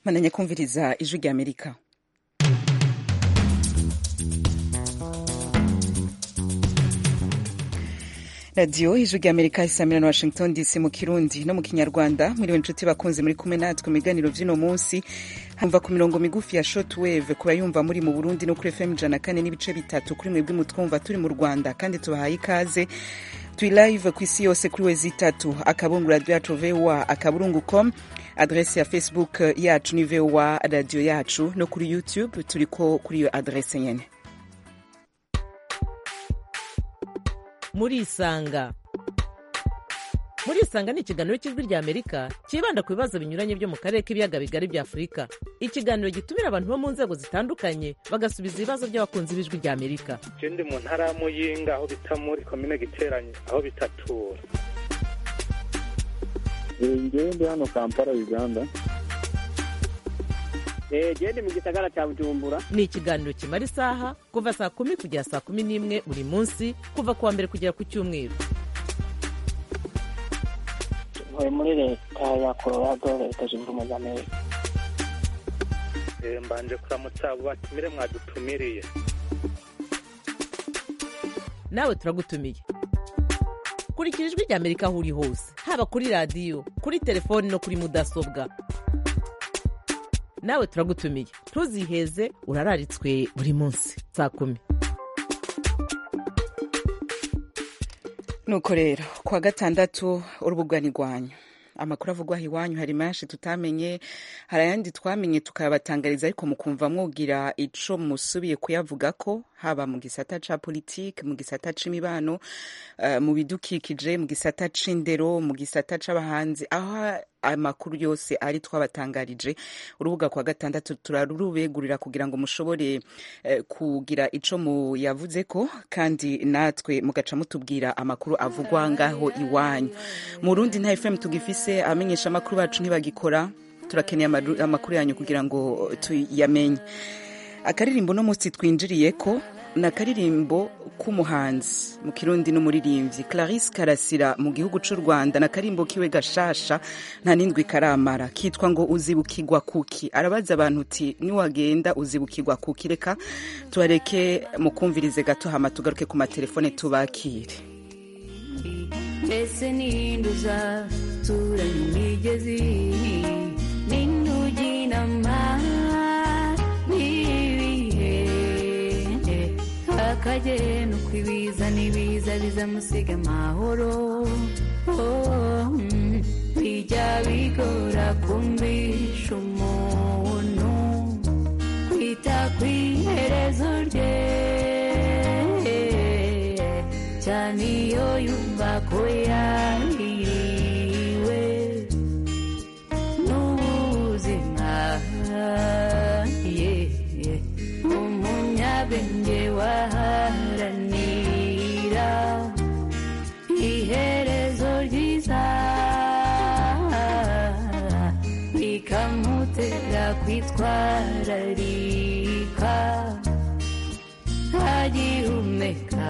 mananya kumviriza ijwi rya amerika radiyo ijwi rya amerika isamira na washington dc mu kirundi no mu kinyarwanda mwiriwe inshuti bakunze muri kumwe natwe mu biganiro vy'uno munsi hamva ku mirongo migufi ya shortwave ku bayumva muri mu burundi no kuri fm ijana kane n'ibice bitatu kuri mwebwe mutwumva turi mu rwanda kandi tubahaye ikaze turi live ku isi yose kuri wezi itatu akabungu radio yacu voa akaburungu com adrese ya facebook yacu ni voa radio yacu no kuri youtube turiko kuri iyo adrese nyene murisanga murisanga ni ikiganiro cy'ijwi rya amerika cyibanda ku bibazo binyuranye byo mu karere k'ibiyaga bigari bya afurika ikiganiro gitumira abantu bo mu nzego zitandukanye bagasubiza ibibazo by'abakunzi b'ijwi rya amerika je ndi mu ntara ya muyinga aho bita muri komine giteranye aho bitatura ngewe ndi hano kampala uganda gende mu gisagara cya bujumbura ni ikiganiro kimara isaha kuva saa kumi kugera saa kumi n'imwe buri munsi kuva ku wa mbere kugera ku cyumweru ntuye muri leta ya colorado leta zunze ubumwe za amerika Eh, mbanje kuramutsa abo batumire mwadutumiriye nawe turagutumiye kurikira ijwi rya amerika aho uri hose haba kuri radiyo kuri telefoni no kuri mudasobwa nawe turagutumiye ntuziheze urararitswe buri munsi saa kumi nuko rero kuwa gatandatu urubuga ni rwanyu amakuru avugwa aha iwanyu hari menshi tutamenye hari ayandi twamenye tukayabatangariza ariko mukumva mwugira ico musubiye kuyavuga ko haba mu gisata ca politike mu gisata c'imibano uh, mu bidukikije mu gisata c'indero mu gisata c'abahanzi aho amakuru yose ari twabatangarije urubuga kwa gatandatu turarubegurira kugira ngo mushobore eh, kugira ico muyavuze ko kandi natwe mugaca mutubwira amakuru avugwa ngaho iwanyu mu rundi nta fm tugifise amenyesha amakuru bacu ntibagikora turakeneye amaru- amakuru yanyu kugira ngo tuyamenye akaririmbo no munsi twinjiriye ko ni akaririmbo k'umuhanzi mu kirundi n'umuririmbyi clarisse karasira mu gihugu cy'u rwanda ni akarimbo kiwe gashasha nta n'indwi karamara kitwa ngo uzibukirwa kuki arabaza abantu uti niwagenda uzibukirwa kuki reka tubareke mukumvirize gato hama tugaruke ku matelefone tubakire mbese ninde uzaturanya imigezi ninde ujya inama n'ibihe akagenda uko ibiza n'ibiza bizamusiga amahoro Oh, mm, bijya bigora kumvisha umuntu kwita ku iherezo rye cyane iyo yumva ko yahiriwe n'ubuzima yeah. umunyabwenge waharanira iherezo ryiza bikamutera kwitwararika agihumeka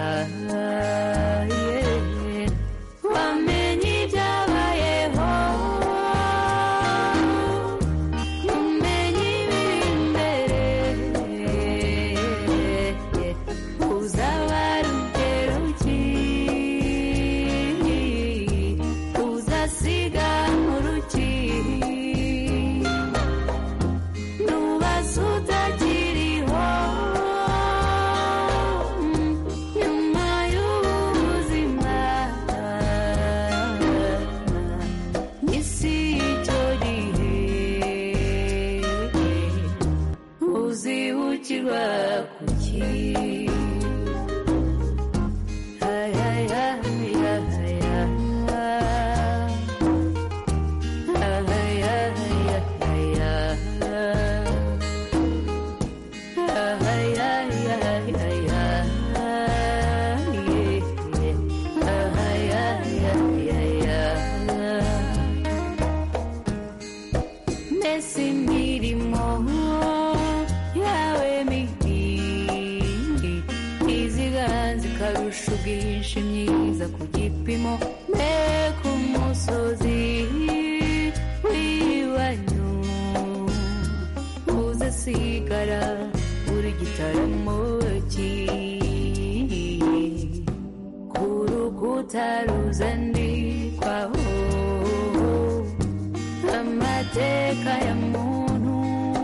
yeah. wamenye ibyabayeho umenye ibiri imbere uzaba rugero ki uzasiga uruki nubaza utakiriho nyuma y'ubu hagarara buri gitaramo ku rukuta ruzandikwaho amateka ya muntu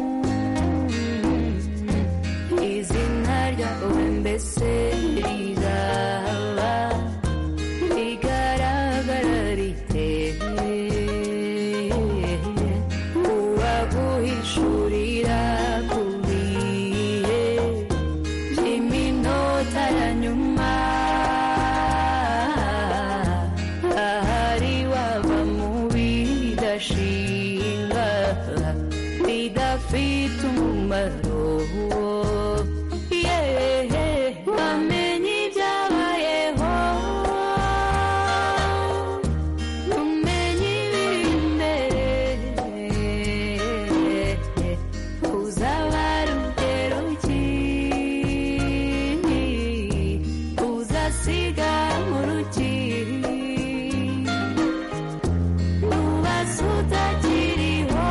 izina ryawe mbese rizaba rigaragara rite uwaguhishurira ku bihe by'iminota ya nyuma ahari wava mu bidashinga bidafite umumaro yehe wamenye ibyabayeho umenye ibiri imbere uzaba rugero ki uzasiga mu ruki ubaza utakiriho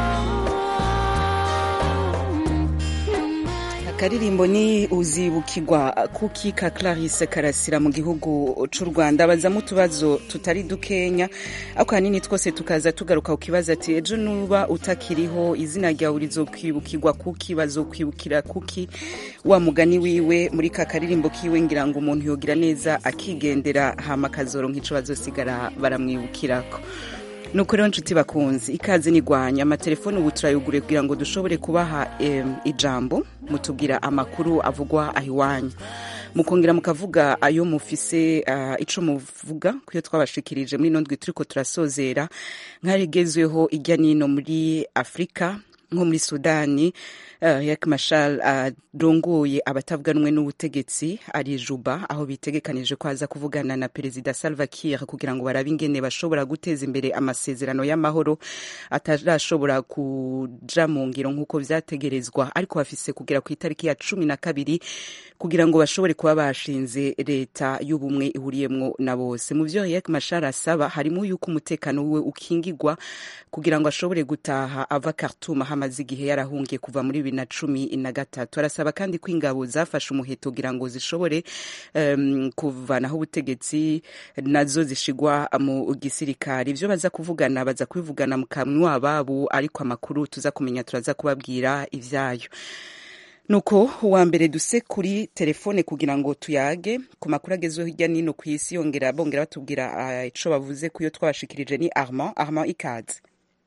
akaririmbo ni uzibukirwa kuki ka clarisse karasira mu gihugu c'u rwanda bazamo utubazo tutari dukenya ariko hanini twose tukaza tugaruka ku kibazo ati ejo nuba utakiriho izina ryawe rizokwibukirwa kuki bazokwibukira kuki wa mugani wiwe muri ka karirimbo kiwe ngira ngo umuntu yogira neza akigendera hama akazoronka ico bazosigara baramwibukirako nuko rero nshuti bakunzi ikaze nigwanya amatelefoni ubu turayugure kugira ngo dushobore kubaha em, ijambo mutubwira amakuru avugwa aho iwanyu mukongera mukavuga ayo mufise uh, ico muvuga kuyo twabashikirije muri ino ndwi turiko turasozera nk'arigezweho irya nino muri afurika nko muri sudani uh, yak mashal arongoye uh, abatavuga rumwe n'ubutegetsi ari juba aho bitegekanije ko aza kuvugana na perezida salva kiir kugira ngo barabe ingene bashobora guteza imbere amasezerano y'amahoro atarashobora kuja mu ngiro nk'uko vyategerezwa ariko bafise kugera ku itariki ya cumi na kabiri kugira ngo bashobore kuba bashinze leta y'ubumwe ihuriyemwo na bose mu vyo yak mashal asaba harimo yuko umutekano wiwe ukingigwa kugira ngo ashobore gutaha ava Khartoum hamaze igihe yarahungiye kuva muri bibiri na cumi na gatatu arasaba kandi ko ingabo zafashe umuheto kugira ngo zishobore um, kuvanaho ubutegetsi nazo zishigwa mu gisirikare ivyo baza kuvugana baza kubivugana mu kanwa babo ariko amakuru tuza kumenya turaza kubabwira ivyayo nuko uwa mbere duse kuri telefone kugira ngo tuyage ku makuru agezweho hirya nino ku isi yongera bongera batubwira uh, ico bavuze kuyo twabashikirije ni armand armand ikaze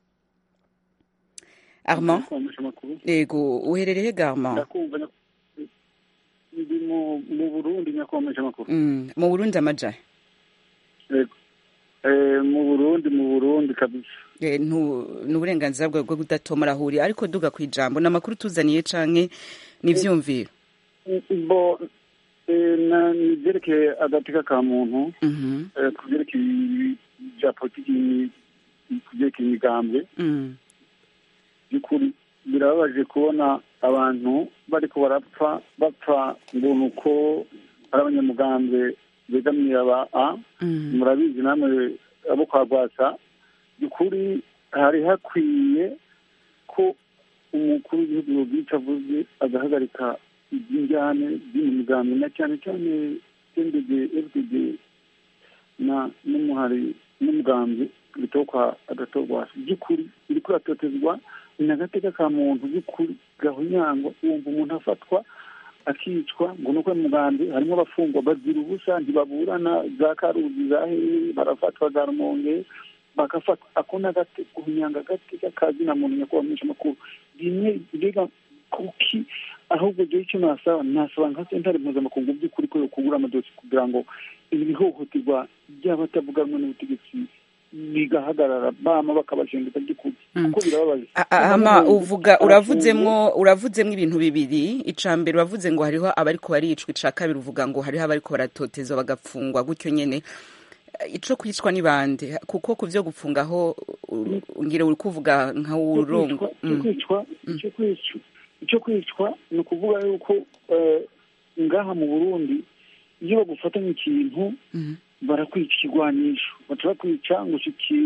armand yego uherereye ga armand ndakumva nya- ndi mu mu burundi nyakomeje amakuru Mm, mu burundi amaja yego Eh, mu burundi mu burundi kabisa Eh, ntu- ni uburenganzira bwawe bwo kudatomora aho uri ariko duga ku ijambo ni amakuru tuzaniye canke n'ivyumviro bo eh, na- ni ibyerekeye agateka ka muntu Mhm, eh, ku byerekeye bya politiki ku byerekeye imigambwe mm, by'ukuri birababaje kubona abantu bariko barapfa bapfa ngo ni uko ari abanyamugambwe begamiye aba a mm, murabizi namwe abo kwa rwasa by'ukuri hari hakwiye ko umukuru w'igihugu yobwica avuze agahagarika iby'injyane byo mu migambi na cyane cyane ndg fdg na n'umuhari n'umugambi bitokwa agatorwasi by'ukuri iri kuratotezwa ni agateka ka muntu by'ukuri gahunyangwa wumva umuntu afatwa akicwa ngo nuko mugambi harimo abafungwa bazira ubusa ntibaburana za karuzi za hehe barafatwa za rumonge bagafatwa ako n'agate guhunyanga agateka kazi na muntu nyakubahwa menshi amakuru rimwe mbega kuki ahubwo jewe icyo nasaba nasaba nka sentare mpuzamakungu by'ukuri ko yokugura amadosi kugira ngo ibi bihohoterwa by'abatavuga rumwe n'ubutegetsi bigahagarara bama bakabashengeza by'ukuri kuko birababaje A- a- ama uvuga uravuzemwo uravuzemwo ibintu bibiri ica mbere uravuze ngo hariho abariko baricwa ica kabiri uvuga ngo hariho abariko baratotezwa bagapfungwa gutyo nyene Eh, ico kwicwa ni bande kuko ku vyo gupfungaho u- ngira uri kuvuga nka urongo icyo kwicwa icyo kwicwa icyo kwicwa ni ukuvuga yuko eh, ngaha mu burundi iyo bagufatanya ikintu barakwica ikigwanisho baca bakwica ngo ushiki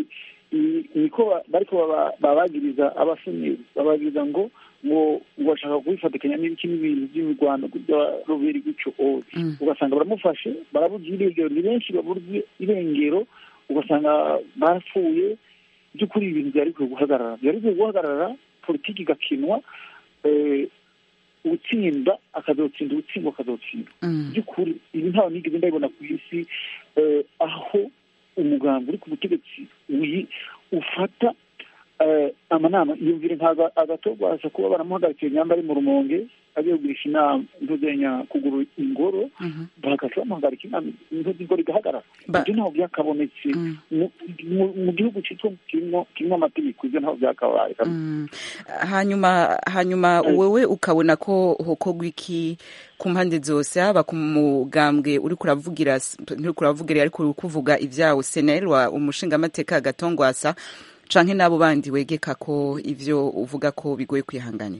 ni- niko ba- bariko baba- babagiriza abasenyeri babagiriza ngo ngo ngo bashaka kubifatikanya n'ibiki n'ibintu by'imirwano bya ruberi gutyo owe Mm. ugasanga baramufashe barabuze irengero ni benshi baburwe irengero ugasanga barapfuye by'ukuri ibintu byari bikwiye guhagarara byari bikwiye guhagarara politiki igakinwa eh, utsinda akazotsinda utsindwa akazotsindwa Mm. by'ukuri ibi ntawe nigeze ndabibona ku isi eh, aho umuganga uri ku butegetsi wi- ufata eh, amanama iyumvire nkaga agatorwaza kuba baramuhagarikiye nyamba ari mu rumonge agiye kugurisha inama ntuzenya kugura ingoro Mhm. bagaca bamuhagarika inama intozi ingoro igahagarara Ba- ibyo ntaho byakabonetse Mm. mu- mu- mu gihugu cyitwa kirimo kirimo amategeko ibyo ntaho byakabaye Mm. hanyuma hanyuma wewe ukabona ko hokorwa iki ku mpande zose haba ku mugambwe uri kuravugira nturi kuravugira ariko uri kuvuga ibyawo senel wa umushingamateka gatongwasa canke n'abo bandi wegeka ko ivyo uvuga ko bigoye kwihanganira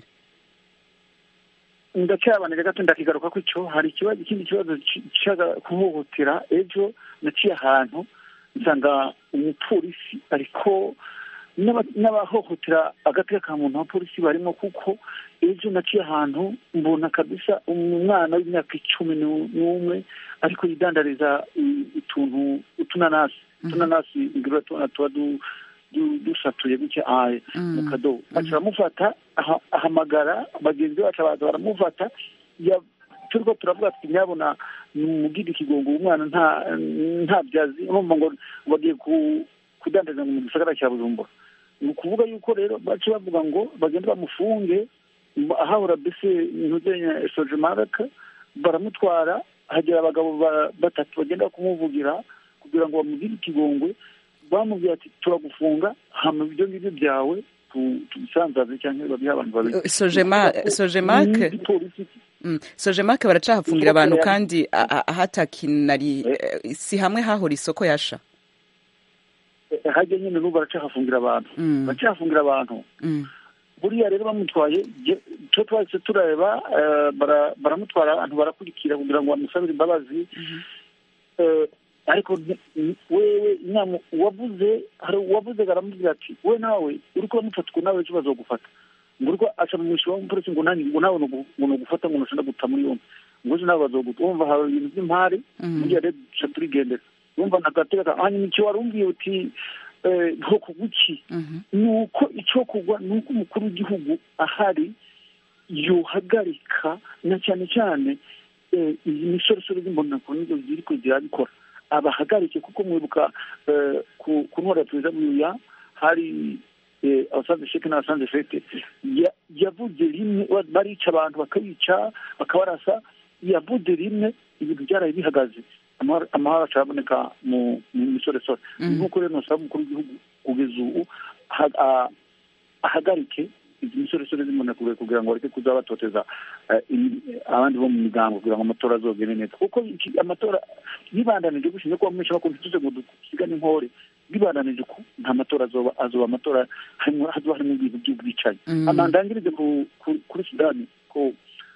ndacyabanira gato ndakigaruka ko icyo hari ikibazo ikindi kibazo cyaga kuhohotera ejo naciye ahantu nsanga umupolisi ariko n'aba- n'abahohotera agateka ka muntu abapolisi barimo kuko ejo naciye ahantu mbona kabisa umwana w'imyaka icumi n'u- n'umwe ariko yidandariza i- utuntu utunanasi utunanasi ngira tubona tuba du- du- dusatuye gutya aye mu Mm. kadobo baca baramufata aha- ahamagara bagenzi bacu baza baramufata ya- turiko turavuga tuti nyabona mugire ikigongo uwo mwana nta nta byazi urumva ngo bagiye ku- kudandariza ngo mu gisagara cya bujumbura ni ukuvuga yuko rero baca bavuga ngo bagende bamufunge mba- ahahora bese ntuzenya sojemaraka baramutwara hagera abagabo ba- batatu bagenda kumuvugira kugira ngo bamugire ikigongwe bamubwira ati turagufunga hama ibyo ngibyo byawe tu- tubisanzaze cyangwa babihe abantu babiri Sojema- Sojemark? Igipolisi Mm. sojemarke baracahafungira Inkoko abantu ya- kandi a- a- ahatakinari eh, si hamwe hahora isoko yasha hajya nyine n'ubu baracahafungira abantu Mm. baracahafungira abantu Mm. buriya rero bamutwaye je- twe twahise tureba eh, bara- baramutwara abantu barakurikira kugira ngo bamusabire imbabazi Eh, ariko nti- ni- wewe inama uwavuze hari uwavuze baramubwira ati we nawe uriko uramufata uko nawe ejo bazogufata ngo uriko aca mu mwisho w'umupolisi ngo nanjye ngo nawe nugu- ngo nugufata ngo nushaka guta muri yombi ngo ejo nawe bazoguta wumva hari ibintu by'impari Mm. buriya rero duca turigendera wumva nagateka hanyuma icyo wari umbwiye uti eh, bwoko buki Mhm. ni uko icyo kugwa ni uko umukuru w'igihugu ahari yohagarika na cyane cyane eh, iyi misoresore z'imbonakure nizo ziriko zirabikora abahagarike kuko mwibuka eh, ku ku ntwara ya perezida buya hari eh, abasanze sheke n'abasanze fete ya- yavuze rimwe ba- barica abantu bakabica bakabarasa yavuze rimwe ibintu byaraye bihagaze amahoro amahoro acaboneka mu mu misoresore Mm. nk'uko rero nosaba umukuru w'igihugu kugeza ubu aha- a- ahagarike izi misoresore z'imbonakure kugira ngo bareke kuza batoteza eh, imi- abandi bo mu migambo kugira ngo amatora azogende neza kuko iki- amatora yibandanije gushinzwe kuba menshi bakunda tuze ngo dusigane inkore bibandanije ku nta matora azoba azoba amatora harimo hazoba harimo ibintu by'ubwicanyi Mm. amandangirize ku ku- kuri sudani ku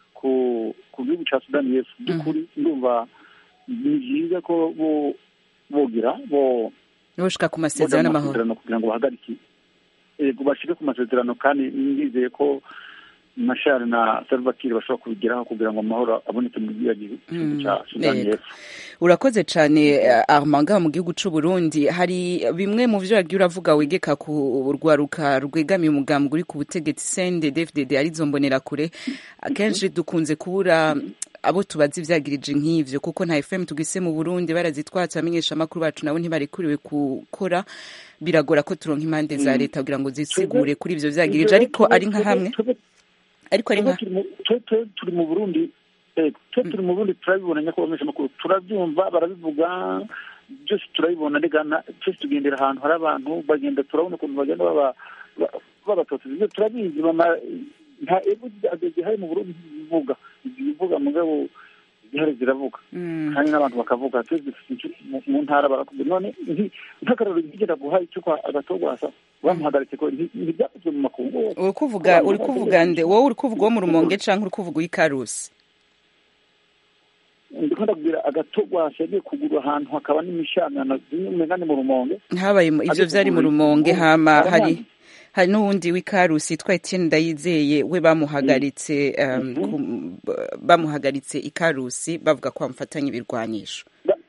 ku ku gihugu cya sudani y'epfo by'ukuri ndumva ni byiza ko bo bogira bo boshika ku boja masezerano mu y'amahoro masezerano kugira ngo bahagarike yego bashike ku masezerano kandi ndizeye ko mashari na salva kiir bashobora kubigeraho kugira ngo amahoro aboneke mu gihugu gihugu Mm, cya sudani yego. y'epfo urakoze cyane eh, Armand ngaha mu gihugu c'u Burundi hari bimwe mu vyo wagiye uravuga wegeka ku rwaruka rwegamiye umugambwe uri ku butegetsi sende DFDD arizo mbonera kure akenshi dukunze kubura abo tubaza ivyagirije nk'ivyo kuko nta FM tugise mu Burundi barazitwatse abamenyesha amakuru bacu nabo ntibarekuriwe gukora biragora ko turonka impande za leta kugira ngo zisigure kuri ivyo vyagirije ariko ari nka hamwe ariko ari nka twe turi mu burundi eh, twe turi mu burundi turabibona nyakubahwa amakuru turabyumva barabivuga byose turabibona regana twese tugendera ahantu hari abantu bagenda turabona ukuntu bagenda baba ba- babatoteza ibyo turabizi bama- nta ego zihari mu burundi zivuga zivuga mugabo zihari ziravuga Mm. kandi n'abantu bakavuga twese dufite inshuti mu- mu ntara barakubwira none nti- nk'akarorero ntigera guha icyo kwa agatogwasa bamuhagaritse ko nti- ntibyakozwe mu makungu uri kuvuga uri kuvuga nde wowe uri kuvuga wo mu rumonge canke uri kuvuga uw'ikarusi ndiko ndabwira agatogwasi yagiye kugura ahantu hakaba n'imishanana zimwe umenga ni mu rumonge habaye mu- ivyo Agiye vyari mu kugura rumonge ifu, hama hari baramwangira. hari n'uwundi w'ikarusi yitwa Etienne Ndayizeye we bamuhagaritse um, Mhm. ku- bamuhagaritse ikarusi bavuga ko bamufatanye ibirwanisho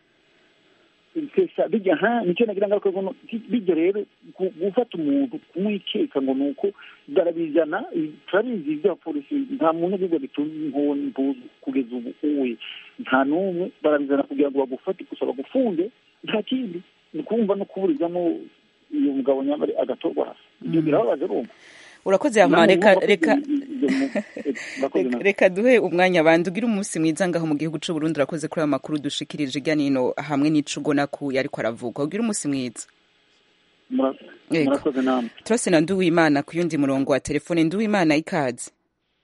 sesa bijya ha nicyo nagira ngaruka ngo bijya rero gu- gufata umuntu kumwikeka ngo ni uko barabizana i- turabizi ibya polisi nta muntu w'ibigo bitunze inkoni impuzu kugeza ubu uwe nta n'umwe barabizana kugira ngo bagufate gusa bagufunge nta kindi ni ukumva no kuburizamo uyu mugabo nyamara agatorwa hasi ibyo birababaje rumva urakoze hama Namwe reka mwumva ko reka i- ibyo mu- eh, murakoze Reka- namwe. reka duhe umwanya abandi ugire umunsi mwiza ngaho mu gihugu c'u Burundi urakoze kuri ayo makuru dushikirije irya nino hamwe n'ico ubona ko yariko aravugwa ugire umunsi mwiza Mura- Yego. murakoze namwe turase na nduwimana ku yundi murongo wa telefone nduwimana ikaze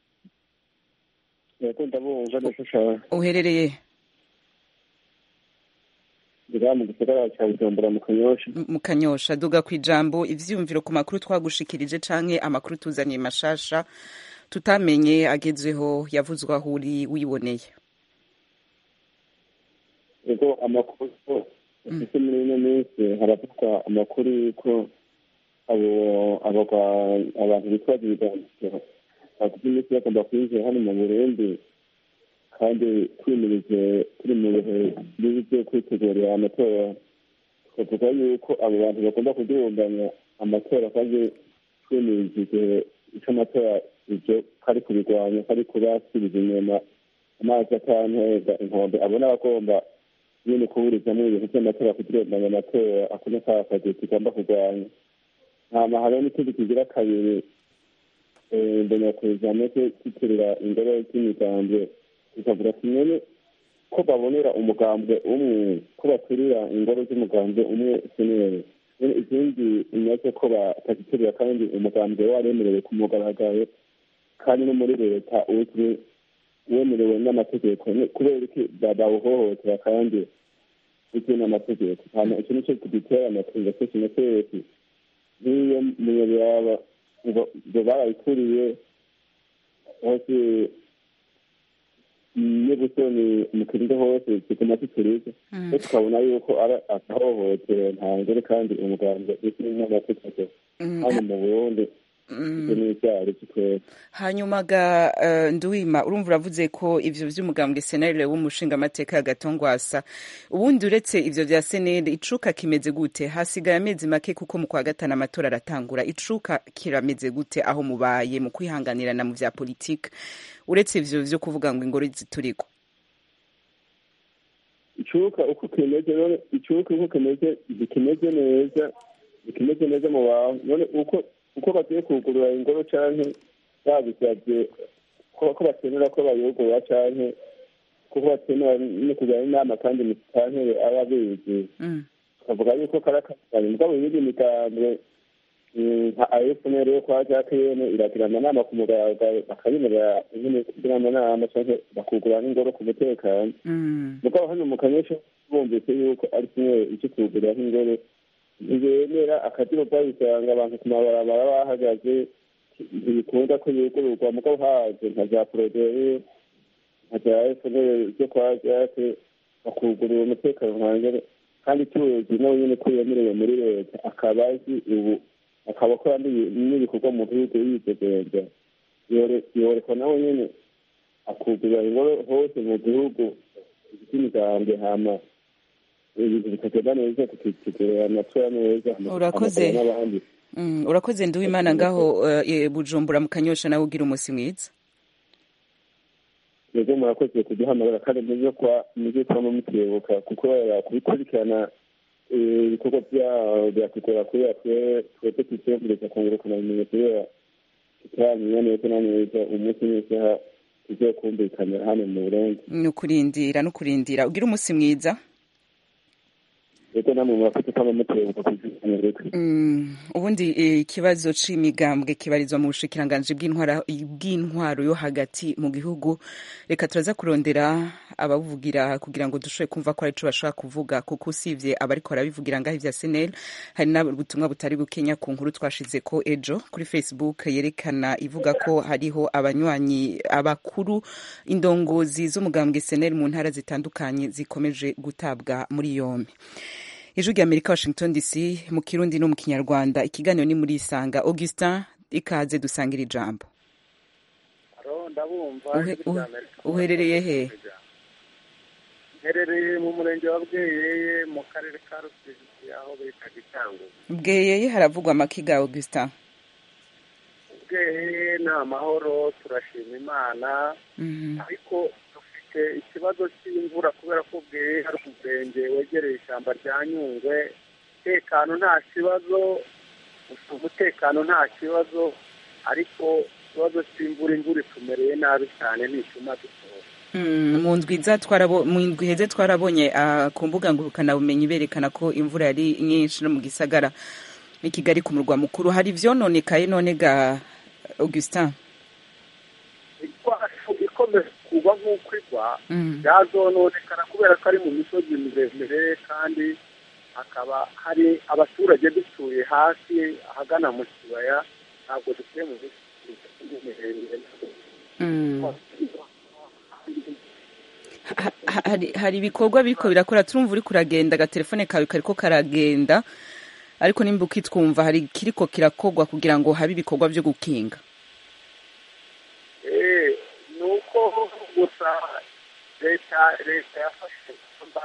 yego ndabumva ndashusha uherereye ndiga mu gisagara cya bujumbura mu kanyosha M- mu kanyosha duga ku ijambo ivyiyumviro ku makuru twagushikirije canke amakuru tuzaniye mashasha tutamenye agezweho yavuzwe aho uri wiboneye yego amakuru afite muri ino minsi haravugwa amakuru y'uko abo abagwa- abantu bitwaza ibiganiro bagize iminsi bagomba kwinjira hano mu burundi kandi twimirije turi mu bihe bibi byo kwitegurira amatora tukavuga yuko abo bantu bagomba kudurumbanya amatora kandi twimirije igihe cy'amatora ibyo kari kubirwanya kari kubasubiza inyuma amazi atanteza inkombe abo ni abagomba nyine kuburizamo ibintu by'amatora kudurumbanya amatora ako ni ka kazi tugomba kurwanya hama hariho n'ikindi kigira kabiri eh, mbona kuzamo kwitirira ingoro z'imigambwe tukavuga ati nyene ko babonera umugambwe umwe ko baturira ingoro z'umugambwe umwe sinere nyene izindi imaze ko bataziturira kandi umugambwe waremerewe ku mugaragaro kandi no muri leta uzwi wemerewe n'amategeko Ni- kubera iki ba- bawuhohotera kandi uzwi n'amategeko hama ico nico kidutera amakenga kenshi na kenshi nk'iyo munyabiraba ngo ngo barayituriye hose n'ubusoni mu kirundo hose kiguma kituriza rero tukabona yuko ari agahohotero ntangere kandi umuganga uzwi n'amategeko hano mu burundi ibyo ni ibyaha by'ukwezi hanyuma ga uh, nduwima urumva uravuze ko ivyo vy'umugambwe senere w'umushingamateka ya gatongwasa ubundi uretse ivyo vya senere icuka kimeze gute hasigaye amezi make kuko mu kwa gatanu amatora aratangura icuka kirameze gute aho mubaye mu kwihanganirana mu vya politike uretse ivyo vyo kuvuga ngo ingoro ziturigwa icuka uko kimeze none icuka uko kimeze ntikimeze neza ntikimeze neza mu bantu none uko uko bagiye kugurura ingoro canke babisavye ko ko bakenera ko bayugurura canke kuko bakenera no kujyana inama kandi musitanteri aba abizi mm. tukavuga yuko karakatanye mugabo iyindi migambwe mm, nka afnr yo kwa jacqueline iragira amanama ku mugaragaro bakayemerera nyene kugira amanama canke bakugurura n'ingoro ku mutekano Mm. mugabo hano mu kanyesha bumvise yuko ari kimwe icyo kugurira nk'ingoro ntibemera akadiho babisanga abantu ku mabarabara bahagaze ntibikunda ko yugururwa mugabo haje nka za poroderi nka za efuperi zo kwa jake bakugurura umutekano nkangere kandi tuzi nawe nyine ko yemerewe muri leta akaba azi ubu akaba akora n'ibi- n'ibikorwa mu gihugu yidegenza yorekwa nawe nyine akugurira ingoro hose mu gihugu by'imigambwe hama ibintu bikagenda neza tukitegurira amatora neza Urakoze. amatora n'abandi Mm. urakoze nduwimana ngaho uh, e, bujumbura mu kanyosha nawe ugira umunsi mwiza mwebwe murakoze kuduhamagara kandi muze kwa muze kwama mutibuka kuko kubikurikirana eh, ibikorwa bya- byatugora kubera twe twebwe tutiyumviriza kungurukana ubumenyi kubera tutaramenya neza na neza umunsi n'isaha tuzokumvikanira hano mu burundi ni ukurindira no kurindira ugira umunsi mwiza rero namwe murafite ko abamutebuka ku izina reka Mm, ubundi eh, ikibazo c'imigambwe kibarizwa mu bushikiranganji bw'intwara bw'intwaro yo hagati mu gihugu reka turaza kurondera abavugira kugira ngo dushobore kumva ko arico bashobora kuvuga kuko usivye abariko barabivugira ngaho ivya senel hari n'ubutumwa butari bukenya ku nkuru twashize ko ejo kuri facebook yerekana ivuga ko hariho abanywanyi abakuru indongozi z'umugambwe senel mu ntara zitandukanye zikomeje gutabwa muri yombi ijwi rya amerika washington dc mu kirundi no mu kinyarwanda ikiganiro ni muri isanga augustin ikaze dusangira ijambo Aro, ndabumva Uhe- ijwi rya uhe- Amerika. uherereye he? Mherereye mu murenge wa Bweyeye mu karere ka Rusizi aho bita Gitango. bweyeye haravugwa amakiga augustin Bweyeye ni amahoro turashima Imana Mhm. ariko dufite ikibazo cy'imvura kubera ko Bweyeye hari umurenge wegereye ishyamba rya Nyungwe umutekano nta kibazo umutekano nta kibazo ariko ikibazo cy'imvura imvura itumereye nabi cyane ntituma dusohoka Mm, mu ndwi iza twarabo mu ndwi iheze twarabonye ah, ku mbuga ngurukanabumenyi berekana ko imvura yari nyinshi no mu gisagara i kigali ku murwa mukuru hari ivyononekaye none ga augustin igwacu ikomeza kugwa nk'uko igwa Mm. byazononekana kubera ko ari mu misozi miremire kandi hakaba hari abaturage dutuye hasi ahagana mu kibaya ntabwo dutuye mu misozi miremire Mm. Ha- ha- hari hari ibikorwa biriko birakora turumva uriko uragenda agatelefone kawe kariko karagenda ariko nimba ukitwumva hari kiriko kirakogwa kugira ngo habe ibikorwa vyo gukinga Eh, ni uko gusa leta leta yafashe ingamba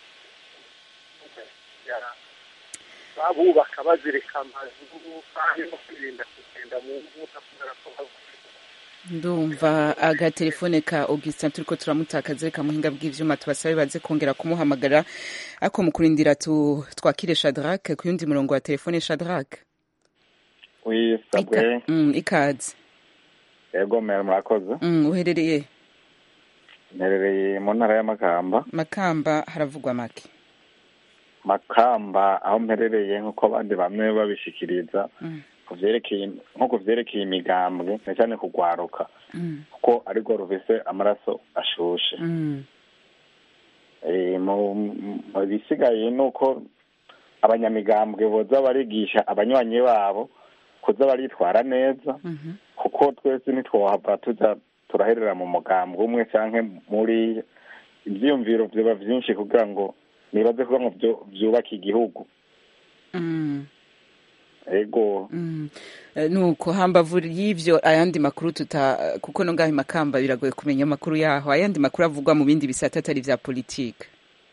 ya- babubaka bazirika amazu kandi no kwirinda kugenda mu mvura kubera ko haguye ndumva agatelefone ka augustin turiko turamutakaza reka muhinga bw'ivyuma tubasabe baze kongera kumuhamagara ariko mu kurindira tu twakire shadrack ku yundi murongo wa telefone shadrack wisabwe mm, ikaze yego mera murakoze mm, uherereye mperereye mu ntara y'amakamba makamba haravugwa make makamba aho mperereye nk'uko abandi bamwe babishikiriza Mm. ku vyerekeye nko ku vyerekeye imigambwe na cyane kugwaruka mm, kuko arirwo rufise amaraso ashushe mm, Eh, mu mu bisigaye ni uko abanyamigambwe boza barigisha abanywanyi babo kuza baritwara neza mhm, kuko twese ntitwohava tuza turaherera mu mugambwe umwe canke muri ivyiyumviro vyoba vyinshi kugira ngo nibaze kugira ngo vyo- vyubake igihugu mm. ego Mm. Eh, nuko hambavu y'ivyo ayandi makuru tuta kuko no ngaho makamba biragoye kumenya amakuru yaho ayandi makuru avugwa mu bindi bisata atari vya politike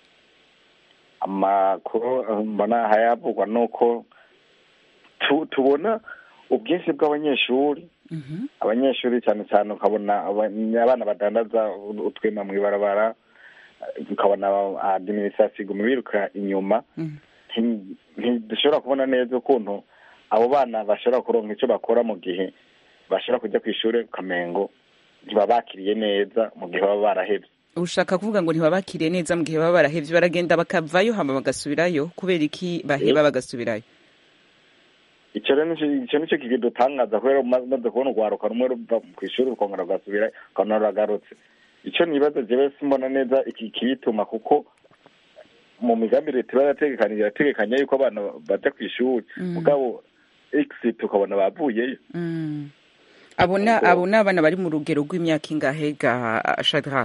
amakuru eh, mbona hayavugwa nuko tu- tubona ubwinshi bw'abanyeshuri Mhm, abanyeshuri cyane cyane ukabona aba- abana badandaza utwema mw'ibarabara eh, ukabona adiminisitirasiyo iguma biruka inyuma mm, nti- ntidushobora kubona neza ukuntu abo bana bashobora kuronka icyo bakora mu gihe bashobora kujya ku ishuri ukamengo ntibabakiriye neza mu gihe baba barahevye ushaka kuvuga ngo ntibabakiriye neza mu gihe baba barahevye baragenda bakavayo hama bagasubirayo kubera iki baheba bagasubirayo icyo rero nico icyo nico kidutangaza kubera umaze kubona urwaruka rumwe ruva ku ishuri rukongera rugasubira ukabona ruragarutse icyo nibaza jewe simbona neza iki kibituma kuko mu migambi leta iba yarategekanije irategekanya yuko abana baja ku ishuri Mm. mugabo exit ukabona bavuyeyo Mm. abo na Ubwo- abo ni abana bari mu rugero rw'imyaka ingahe ga shadra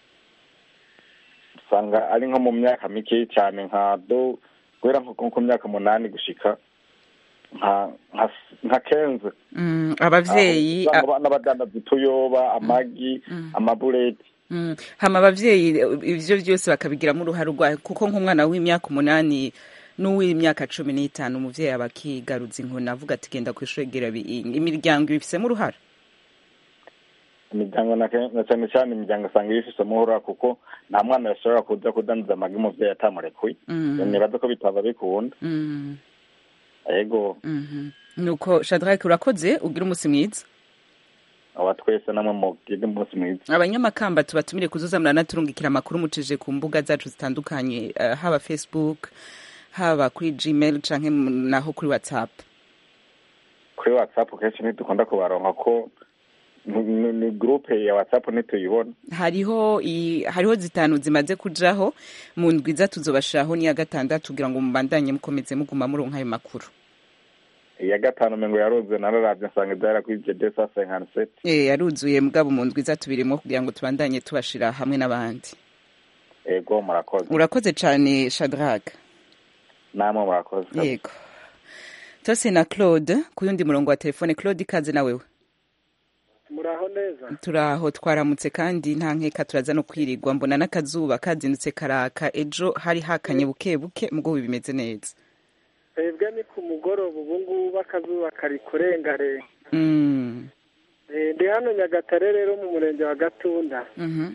usanga ari nko mu myaka mike cyane nka do guhera nko ku myaka umunani gushika nka nka nka kenze Mm, abavyeyi Aho a- usanga n'abadandaza utuyoba amagi Mm. amabureti Mm, hama abavyeyi ivyo vyose bakabigiramo uruhare rwayo kuko nk'umwana w'imyaka umunani n'uw'imyaka cumi n'itanu umuvyeyi aba akigaruza inkoni avuga ati genda kw'ishure gira bi- imiryango ibifisemo uruhare imiryango na ke- na cyane cyane imiryango usanga ibifise umuhura kuko nta mwana yashobora kuza kudandaza amagi umuvyeyi atamurekuye Mm. nibaza ko bitaba bikunda Mm, ego mhm. nuko shadrake urakoze ugira umusi mwiza aba twese namwe mugire umunsi mwiza abanyamakamba tubatumire kuzuza muranaturungikira amakuru mucije ku mbuga zacu zitandukanye eh, haba facebook haba kuri gmail canke mu- naho kuri whatsapp kuri whatsapp kenshi ntidukunda kubaronka ko ni- ni ni groupe ya whatsapp ntituyibona hariho i, hariho zitanu zimaze kujaho mu ndwiza tuzobashiraho n'iya gatandatu kugira ngo mubandanye mukomeze muguma muronka ayo makuru iya gatanu mengo yaruze nararavye nsanga ivyara kuri jede sa cinquante Eh, yaruzuye mugabo mu ndwiza tubirimo kugira ngo tubandanye tubashira hamwe n'abandi ego murakoze urakoze cane shadrag namwe murakoze yego tose na claude ku yundi murongo wa telefone claude ikaze na wewe muraho neza turaho twaramutse kandi nta nkeka turaza no kwirirwa mbona n'akazuba kazindutse karaka ejo hari hakanye buke buke mugabo bimeze neza twebwe ni ku mugoroba ubu ngubu akazuba kari kurengarenga Mm, Eh, ndi hano nyagatare rero mu murenge wa gatunda mhm,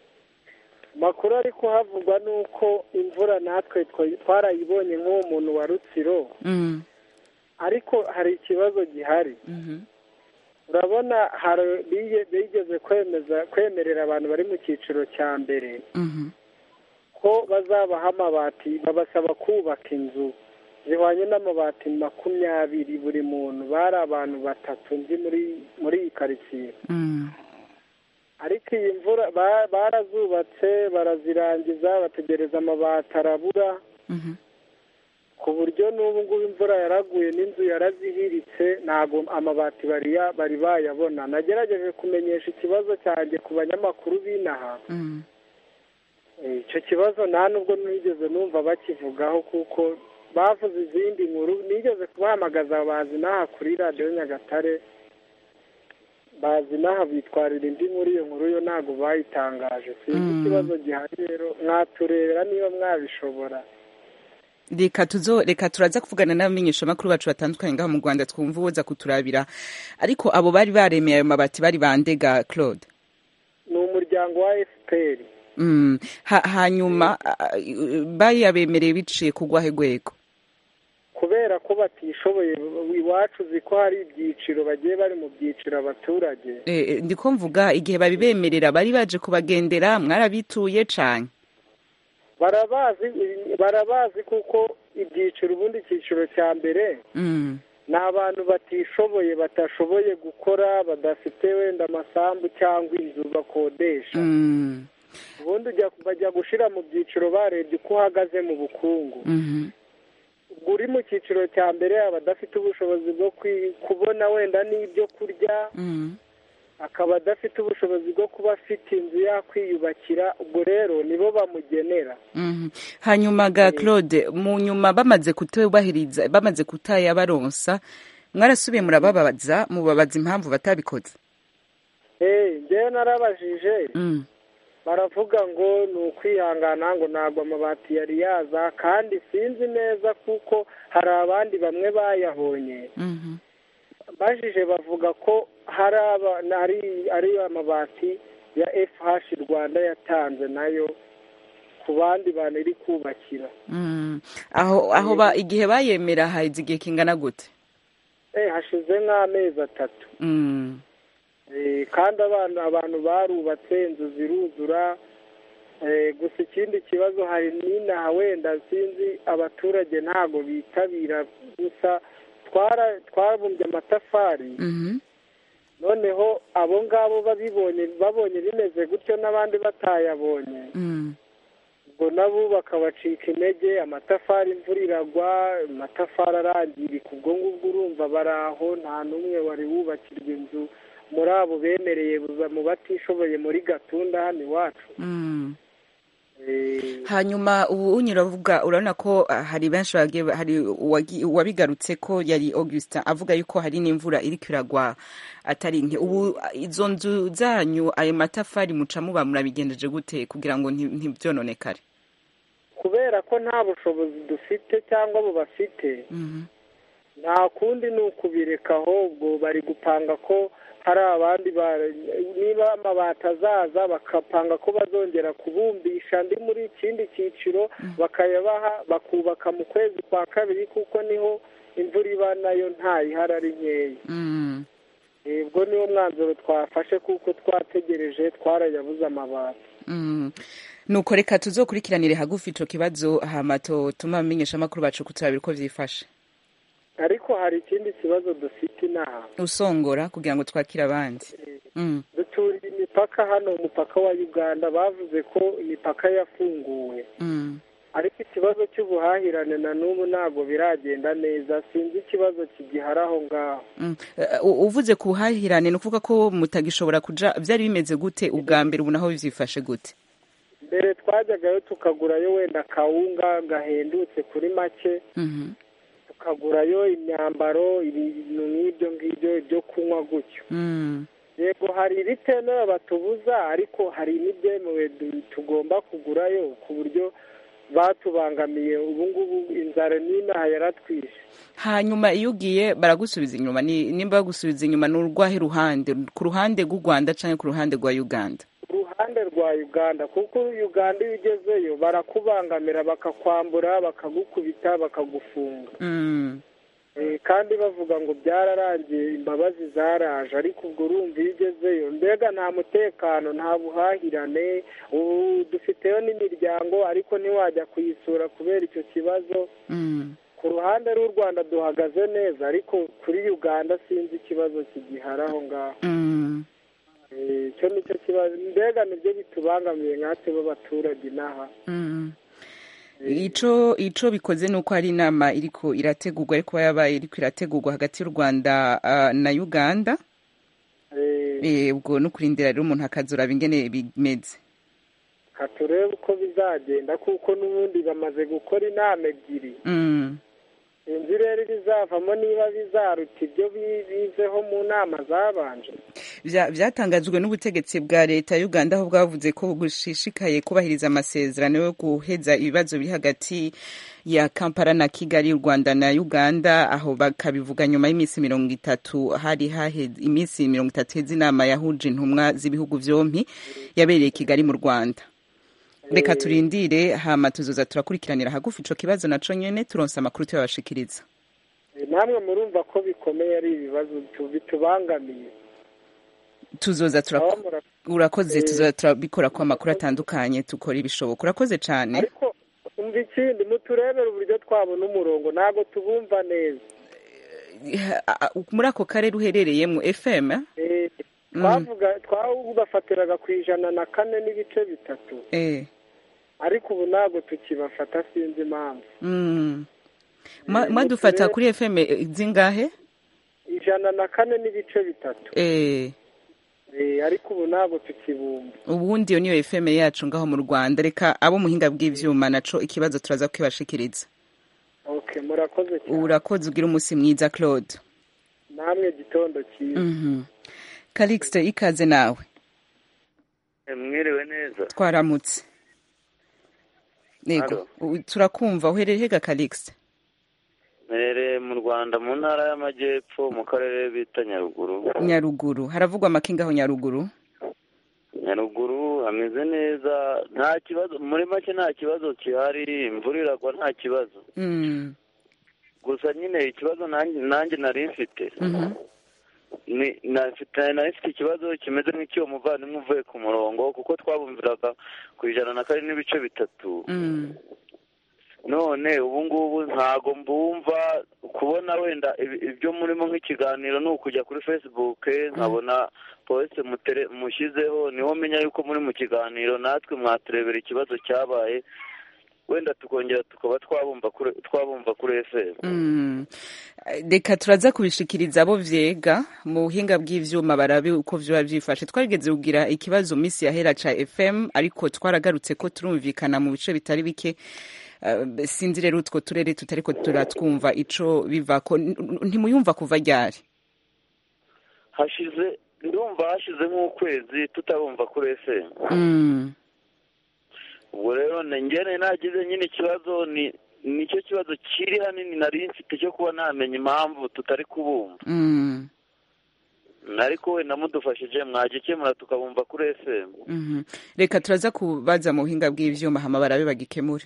makuru ari kuhavugwa ni uko imvura natwe twa- twarayibonye nk'uwo muntu wa rutsiro mm, ariko hari ikibazo gihari mhm, urabona hari bige- bigeze kwemeza kwemerera abantu bari mu cyiciro cya mbere mhm, ko bazabaha amabati babasaba kubaka inzu zihwanye n'amabati makumyabiri buri muntu bari abantu batatu nzi muri muri iyi karitsiye mm, ariko iyi mvura ba- barazubatse barazirangiza bategereza amabati arabura mhm, ku buryo n'ubu ngubu imvura yaraguye n'inzu yarazihiritse ntabwo amabati bari ya- bari bayabona nagerageje kumenyesha ikibazo cyanjye ku banyamakuru b'inaha mm. Eh, icyo kibazo nta nubwo nigeze numva bakivugaho kuko bavuze izindi nkuru nigeze kubahamagaza bazi n'aha kuri radiyo nyagatare bazi n'aha bitwarira indi nkuru iyo nkuru yo ntabwo bayitangaje sinzi Mm. ikibazo gihari rero mwaturebera niba mwabishobora reka tuzo reka turaza kuvugana n'abamenyeshamakuru bacu batandukanye ngaho mu rwanda twumva uwoza kuturabira ariko abo bari baremeye ayo mabati bari bandega claude ni umuryango wa efuperi Mm. Ha, hanyuma ah, bayabemereye biciye kugwahe rwego kubera ko batishoboye iwacu uzi ko hari ibyiciro bagiye bari mu byiciro abaturage Eh, eh, ndiko mvuga igihe babibemerera bari baje kubagendera mwarabituye cane barabazi barabazi kuko ibyiciro ubundi icyiciro cya mbere Mm. ni abantu batishoboye batashoboye gukora badafite wenda amasambu cyangwa inzu bakodesha Mm. ubundi ujya bajya gushyira mu byiciro barebye uko uhagaze mu bukungu Mhm. ubwo uri mu cyiciro cya mbere aba adafite ubushobozi bwo kwi- kubona wenda n'ibyo kurya Mm. akaba adafite ubushobozi bwo kuba afite inzu yakwiyubakira ubwo rero nibo bamugenera Mhm. hanyuma ga claude mu nyuma bamaze kutubahiriza bamaze kutayabaronsa mwarasubiye murababaza mubabaza impamvu batabikoze Eh, njyewe narabajije Mm. baravuga ngo ni ukwihangana ngo ntabwo amabati yari yaza kandi sinzi neza kuko hari abandi bamwe bayabonye Mhm. bajije bavuga ko hari aba- ari ari amabati ya FH Rwanda yatanze nayo ku bandi bantu iri kubakira Mm. aho aho ba igihe bayemera haize igihe kingana gute eh hashize nk'amezi atatu Mm. Eh, kandi abantu abantu barubatse inzu ziruzura Eh, gusa ikindi kibazo hari n'inaha wenda sinzi abaturage ntabwo bitabira gusa twara twabumbye amatafari Mhm. noneho abo ngabo babibonye babonye bimeze gutyo n'abandi batayabonye Mm. ubwo nabo bakabacika intege amatafari imvura iragwa amatafari arangirika ubwo ngubwo urumva bari aho nta n'umwe wari wubakirwa inzu muri abo bemereye buza mu batishoboye muri gatunda hano iwacu Mm. Eh, hanyuma ubu unyuravuga urabona ko ah, hari benshi bagiye hari uwagi- uwabigarutse ko yari augustin avuga yuko hari n'imvura iriko iragwa atari nke ubu ah, izo nzu zanyu ayo matafari muca muba murabigendeje gute kugira ngo nti- ntibyononekare kubera ko nta bushobozi dufite cyangwa abo bafite Mhm. nta kundi ni ukubireka ahubwo bari gupanga ko hari abandi ba- niba amabati azaza bakapanga ko bazongera kubumbisha andi muri ikindi cyiciro bakayabaha bakubaka mu kwezi kwa kabiri kuko niho imvura iba nayo ntayihari ari nkeya Mm. Eh, ubwo niwo mwanzuro twafashe kuko twategereje twarayabuze amabati Mm. nuko reka tuzokurikiranire hagufi ico kibazo hama tuma amenyesha amakuru bacu kuturabira uko vyifashe ariko hari ikindi kibazo dufite inaha usongora kugira ngo twakire abandi mm. duturiye imipaka hano umupaka wa uganda bavuze ko imipaka yafunguwe Mm. ariko ikibazo cy'ubuhahirane na n'ubu ntabwo biragenda neza sinzi ikibazo kigihari aho ngaho Mm. Eh, u- uvuze kuhahirane ni ukuvuga ko mutagishobora kuja vyari bimeze gute ubwa mbere ubu naho vyifashe gute mbere twajyagayo tukagurayo wenda kawunga gahendutse kuri make Mhm. tukagurayo imyambaro ibintu nk'ibyo ngibyo ibyo kunywa gutyo Mm. yego hari ibitemewe batubuza ariko hari n'ibyemewe du- tugomba kugurayo ku buryo batubangamiye ubu ngubu inzara n'inaha yaratwishe hanyuma iyo ugiye baragusubiza inyuma ni nimba bagusubiza inyuma ni urwahe ruhande ku ruhande rw'u rwanda canke ku ruhande rwa uganda uruhande rwa uganda kuko uganda iyo ugezeyo barakubangamira bakakwambura bakagukubita bakagufunga Mm. Eh, kandi bavuga ngo byararangiye imbabazi zaraje ariko ubwo urumva iyo ugezeyo mbega nta mutekano nta buhahirane ubu dufiteyo n'imiryango ariko ntiwajya kuyisura kubera icyo kibazo Mm. ku ruhande rw'u rwanda duhagaze neza ariko kuri uganda sinzi ikibazo kigihari aho ngaho Mm. Eh, icyo ni cyo kibazo mbega nibyo bitubangamiye nkatwe b'abaturage inaha Mm. ico ico bikoze nuko hari inama iriko irategurwa ariko yabaye iriko irategurwa hagati y'u rwanda ah, na uganda Eh, Eh, ubwo no kurindira rero umuntu akazuraba ingene bimeze ka turebe uko bizagenda kuko n'ubundi bamaze gukora inama ebyiri Mm. sinzi rero ibizavamo niba bizaruta ibyo bi- bizeho mu nama zabanje Vya- vyatangajwe n'ubutegetsi bwa leta ya uganda aho bwavuze ko bushishikaye kubahiriza amasezerano yo guheza ibibazo biri hagati ya kampala na kigali u rwanda na uganda aho bakabivuga nyuma y'iminsi mirongo itatu hari haheze iminsi mirongo itatu heza inama yahuje intumwa z'ibihugu vyompi yabereye i kigali mu rwanda reka turindire hama tuzoza turakurikiranira hagufi ico kibazo naco nyene turonse amakuru tuyabashikiriza Eh, namwe murumva ko bikomeye ari ibibazo tu- bitubangamiye tuzoza Aho turaku- mura- urakoze Eh. tuzoza turabikora ko amakuru atandukanye tukora ibishoboka urakoze cane ariko umva ikindi muturebere uburyo twabona umurongo ntabwo tubumva neza Ah, muri ako karere uherereyemo fm Eh, Mm. twavuga twabafatiraga ku ijana na kane n'ibice bitatu eh ariko ubu ntabwo tukibafata sinzi impamvu mm. Ma- Eh, mwadufata muturere- kuri fm zingahe ijana na kane n'ibice bitatu eh Eh, ariko ubu ntabwo tukibumva ubundi iyo niyo fm yacu ngaho mu rwanda reka abo muhinga bw'ivyuma naco ikibazo turaza kukibashikiriza okay murakoze cyane urakoze ugira umunsi mwiza claude namwe gitondo cyiza Mhm. calixte ikaze nawe mwiriwe neza twaramutse yego u- turakumva uherereye hega calixte mperereye mu rwanda mu ntara y'amajyepfo mu karere bita nyaruguru nyaruguru haravugwa amakingaho nyaruguru nyaruguru hameze neza nta kibazo muri make nta kibazo gihari imvura iragwa nta kibazo Mm. gusa nyine ikibazo nanjye nanjye nari mfite Mhm. ni nafite nari mfite ikibazo kimeze nk'icy'uwo muvandimwe uvuye ku murongo kuko twabumviraga ku ijana na kane n'ibice bitatu Mm. none ubu ngubu ntago mbumva kubona wenda ibi- ibyo murimo nk'ikiganiro ni ukujya kuri facebook nkabona polisi mutere- mushyizeho niho menya yuko muri mu kiganiro natwe mwaturebera ikibazo cyabaye wenda tukongera tukaba twabumva kuri twabumva kuri fm Mm. reka turaza kubishikiriza abo vyega mu buhinga bw'ivyuma barabe uko vyoba vyifashe twarigeze kugira ikibazo misi yahera ca fm ariko twaragarutse ko turumvikana mu bice bitari bike Uh, sinzi rero utwo turere tutariko turatwumva ico bivako N- n- ntimuyumva kuva ryari hashize ndumva hashize nk'ukwezi tutabumva kuri fm Mm. ubwo rero ngene nagize nyine ikibazo ni nicyo kibazo kiri hanini nari mfite cyo kuba namenya impamvu tutari kubumva Mm. ariko wenda mudufashije mwagikemura tukabumva kuri fm Mhm. reka turaza kubaza mu buhinga bw'ivyuma hama barabe bagikemure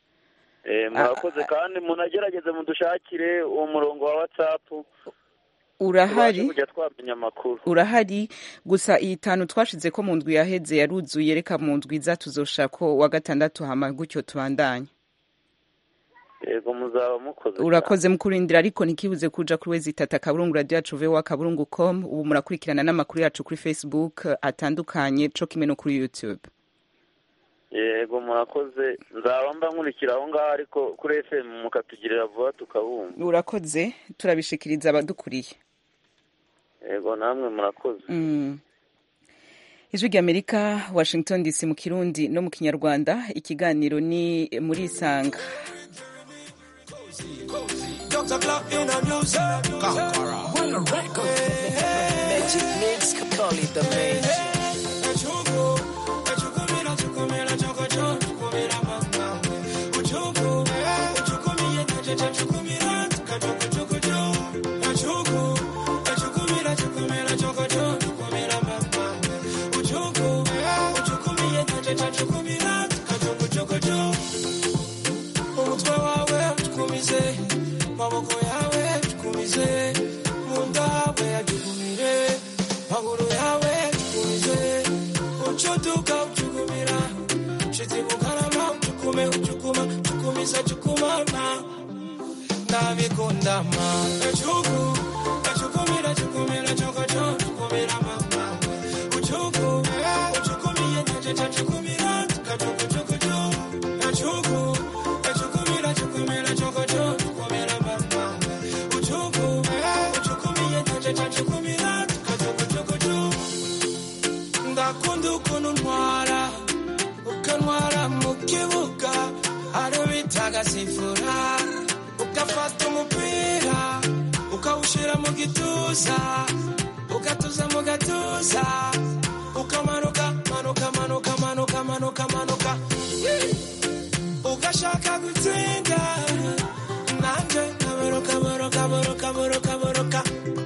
Eh, murakoze kandi munagerageze mudushakire uwo murongo wa whatsapp urahari tubashe kujya twamenya amakuru urahari gusa iyi tanu twashize ko mu ndwi yaheze yaruzuye reka mu ndwi iza tuzosha ko wa gatandatu hama gutyo tubandanye yego muzaba mukoze urakoze mu kurindira ariko ntikibuze kuja kuri wezi itatu akaburungu radio yacu vowa akaburungu com ubu murakurikirana n'amakuru yacu kuri facebook atandukanye co kimwe no kuri youtube yego murakoze nzaba mba nkurikira aho ngaho ariko kuri fm mukatugirira vuba tukabumva urakoze turabishikiriza abadukuriye yego namwe murakoze Mm. ijwi ry'amerika washington dc mu kirundi no mu kinyarwanda ikiganiro ni muri isanga Dr. Clark in the music. Conqueror. When the record. Magic mix, call it the magic. umutwe wawe utukumize maboko yawe tukumize munda hawe yajugumire maguru yawe tukumize ucutuka ucugumira shiti bukarama ucukume ucukuma cukumisa cukumana ndabikundama ecuku ecukumira cukumira cokoco cukumira mama ucuku ucukumiye naceca cukumira kacukucukucu ecuku ecukumira cukumira cokoco cukumira mama ucuku ucukumiye naceca cukumira kacukucukucu ndakunda ukuntu ntwara ukantwara mu kibuga ari bitaga sifura ugafata umupira ukawushyira mu gituza ugatuza mu gatuza ukamanuka manuka manuka manuka manuka manuka ugashaka gutsinda nanjye nkaboroka boroka boroka boroka boroka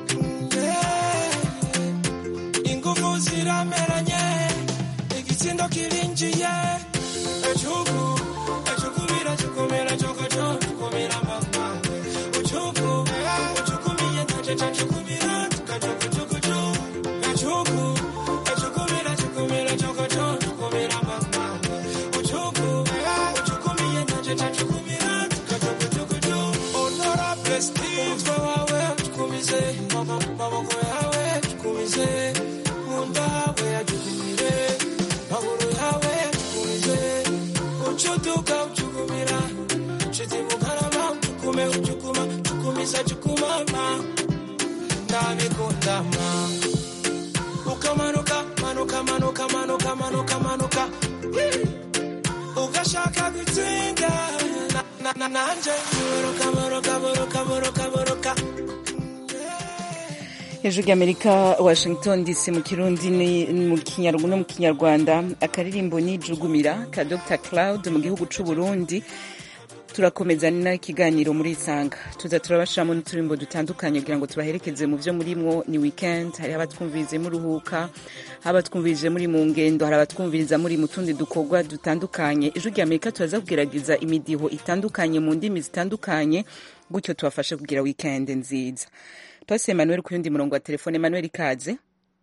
Yeah. ingufu zirameranye igitsindo kirinjiye ecuku ecukubira cukumira cokoco cukumira mama ucuku ucukumiye naceca cukumira kacukucukucu ecuku ecukubira cukumira cokoco cukumira mama ucuku ucukumiye naceca cukumira kacukucukucu honorable steve umutwe wawe tukumize maboko yawe tukumize munda hawe yajukumire maguru yawe tukumize ucutuka ucukumira shiti bukarama ucukume ucukuma cukumisa cukumama ndabikundama ukamanuka manuka manuka manuka manuka manuka ugashaka gutsinda na- na- na- nanje boroka boroka boroka boroka boroka hejuru y'amerika washington dc mu kirundi ni- mu Kinyarw- no mu kinyarwanda akaririmbo ni jugumira ka dr cloud mu gihugu c'u burundi turakomeza n'ikiganiro muri isanga tuza turabashiramo n'uturimbo dutandukanye kugira ngo tubaherekeze mu byo murimwo ni weekend hari abatwumvirize muruhuka hari abatwumvirije muri mu ngendo hari abatwumviriza muri mu tundi dukorwa dutandukanye ijwi rya amerika turaza kugerageza imidiho itandukanye mu ndimi zitandukanye gutyo tubafashe kugira weekend nziza twase emmanuel ku yundi murongo wa telefone emmanuel ikaze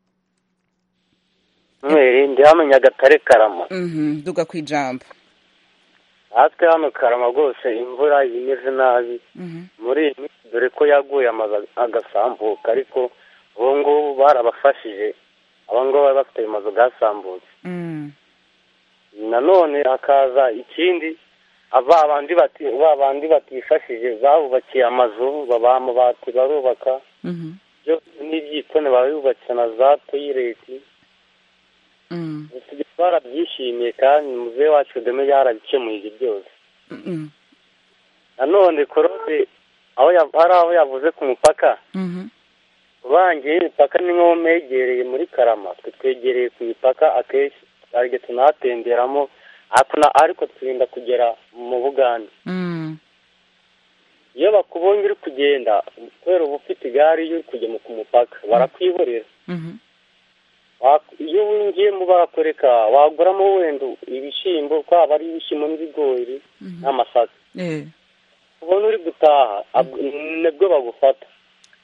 mwere ndi hano nyagatare karama Mhm, duga ku ijambo natwe hano karama rwose imvura imeze nabi Mhm. muri iyi minsi dore ko yaguye amazu agasambuka ariko ubu ngubu barabafashije aba ngaba bari bafite ayo mazu gasambutse Mm. nanone hakaza ikindi ba bandi bati ba bandi batifashije babubakiye amazu babaha amabati barubaka Mhm. byo n'ibyitone babubakiye na za toyireti Mm. barabyishimiye kandi muzehe wacu kagame yarabikemuye ibyo byose Mm. nanone korode aho ya- hari aho yavuze ku mupaka Mhm. ubangiye imipaka ni nko megereye muri karama twe twegereye ku mipaka akenshi hari igihe tunahatemberamo ariko na- ariko twirinda kugera mu bugande Mm. iyo bakubonye uri kugenda kubera uba ufite igare iyo uri kujya mu- ku mupaka barakwihorera Mhm. Wa- iyo winjiyemo barakwereka waguramo wenda ibishyimbo kwaba ari ibishyimbo n'ibigori n'amasaka Eh. ubona uri gutaha ab- nibwo bagufata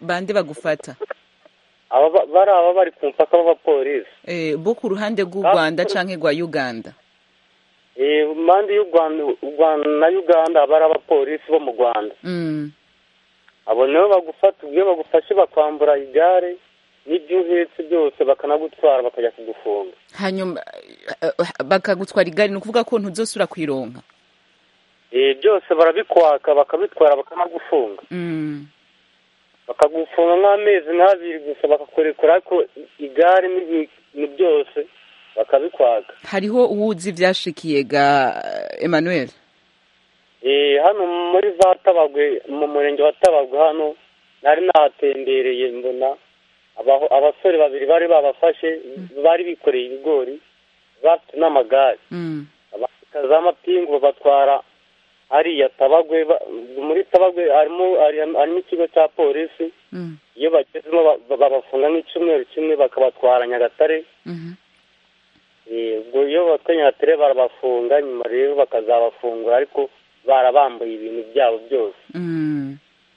bande bagufata aba ba- bari aba bari ku mupaka b'abapolisi Eh, bo ku ruhande rw'u rwanda canke rwa uganda Eh, impande y'u rwanda u rwanda na uganda haba hari abapolisi bo mu rwanda Mm. abo nibo bagufata ubwo iyo bagufashe bakwambura igare n'ibyo uhetse byose bakanagutwara bakajya kugufunga hanyuma eh, eh, bakagutwara igare ni ukuvuga ko ntuzosubira kwironka Eh, byose barabikwaka bakabitwara bakanagufunga Mm. bakagufunga nk'amezi nk'abiri gusa bakakurekura ariko igare n'ibi- ni byose bakabikwaka hariho uwuzi ivyashikiye ga emmanuel Eh, hano muri za tabagwe mu murenge wa tabagwe hano nari nahatembereye mbona abaho- abasore babiri bari babafashe bari bikoreye ibigori bafite n'amagare Mm. abafite za mapingu babatwara hariya tabagwe ba- muri tabagwe harimo hari- harimo ikigo cya polisi Mm. iyo bagezemo ba- ba- babafunga nk'icyumweru kimwe bakabatwara nyagatare Mhm. Eh, ubwo iyo batwaye nyagatare barabafunga nyuma rero bakazabafungura ariko barabambuye ibintu byabo byose Mm.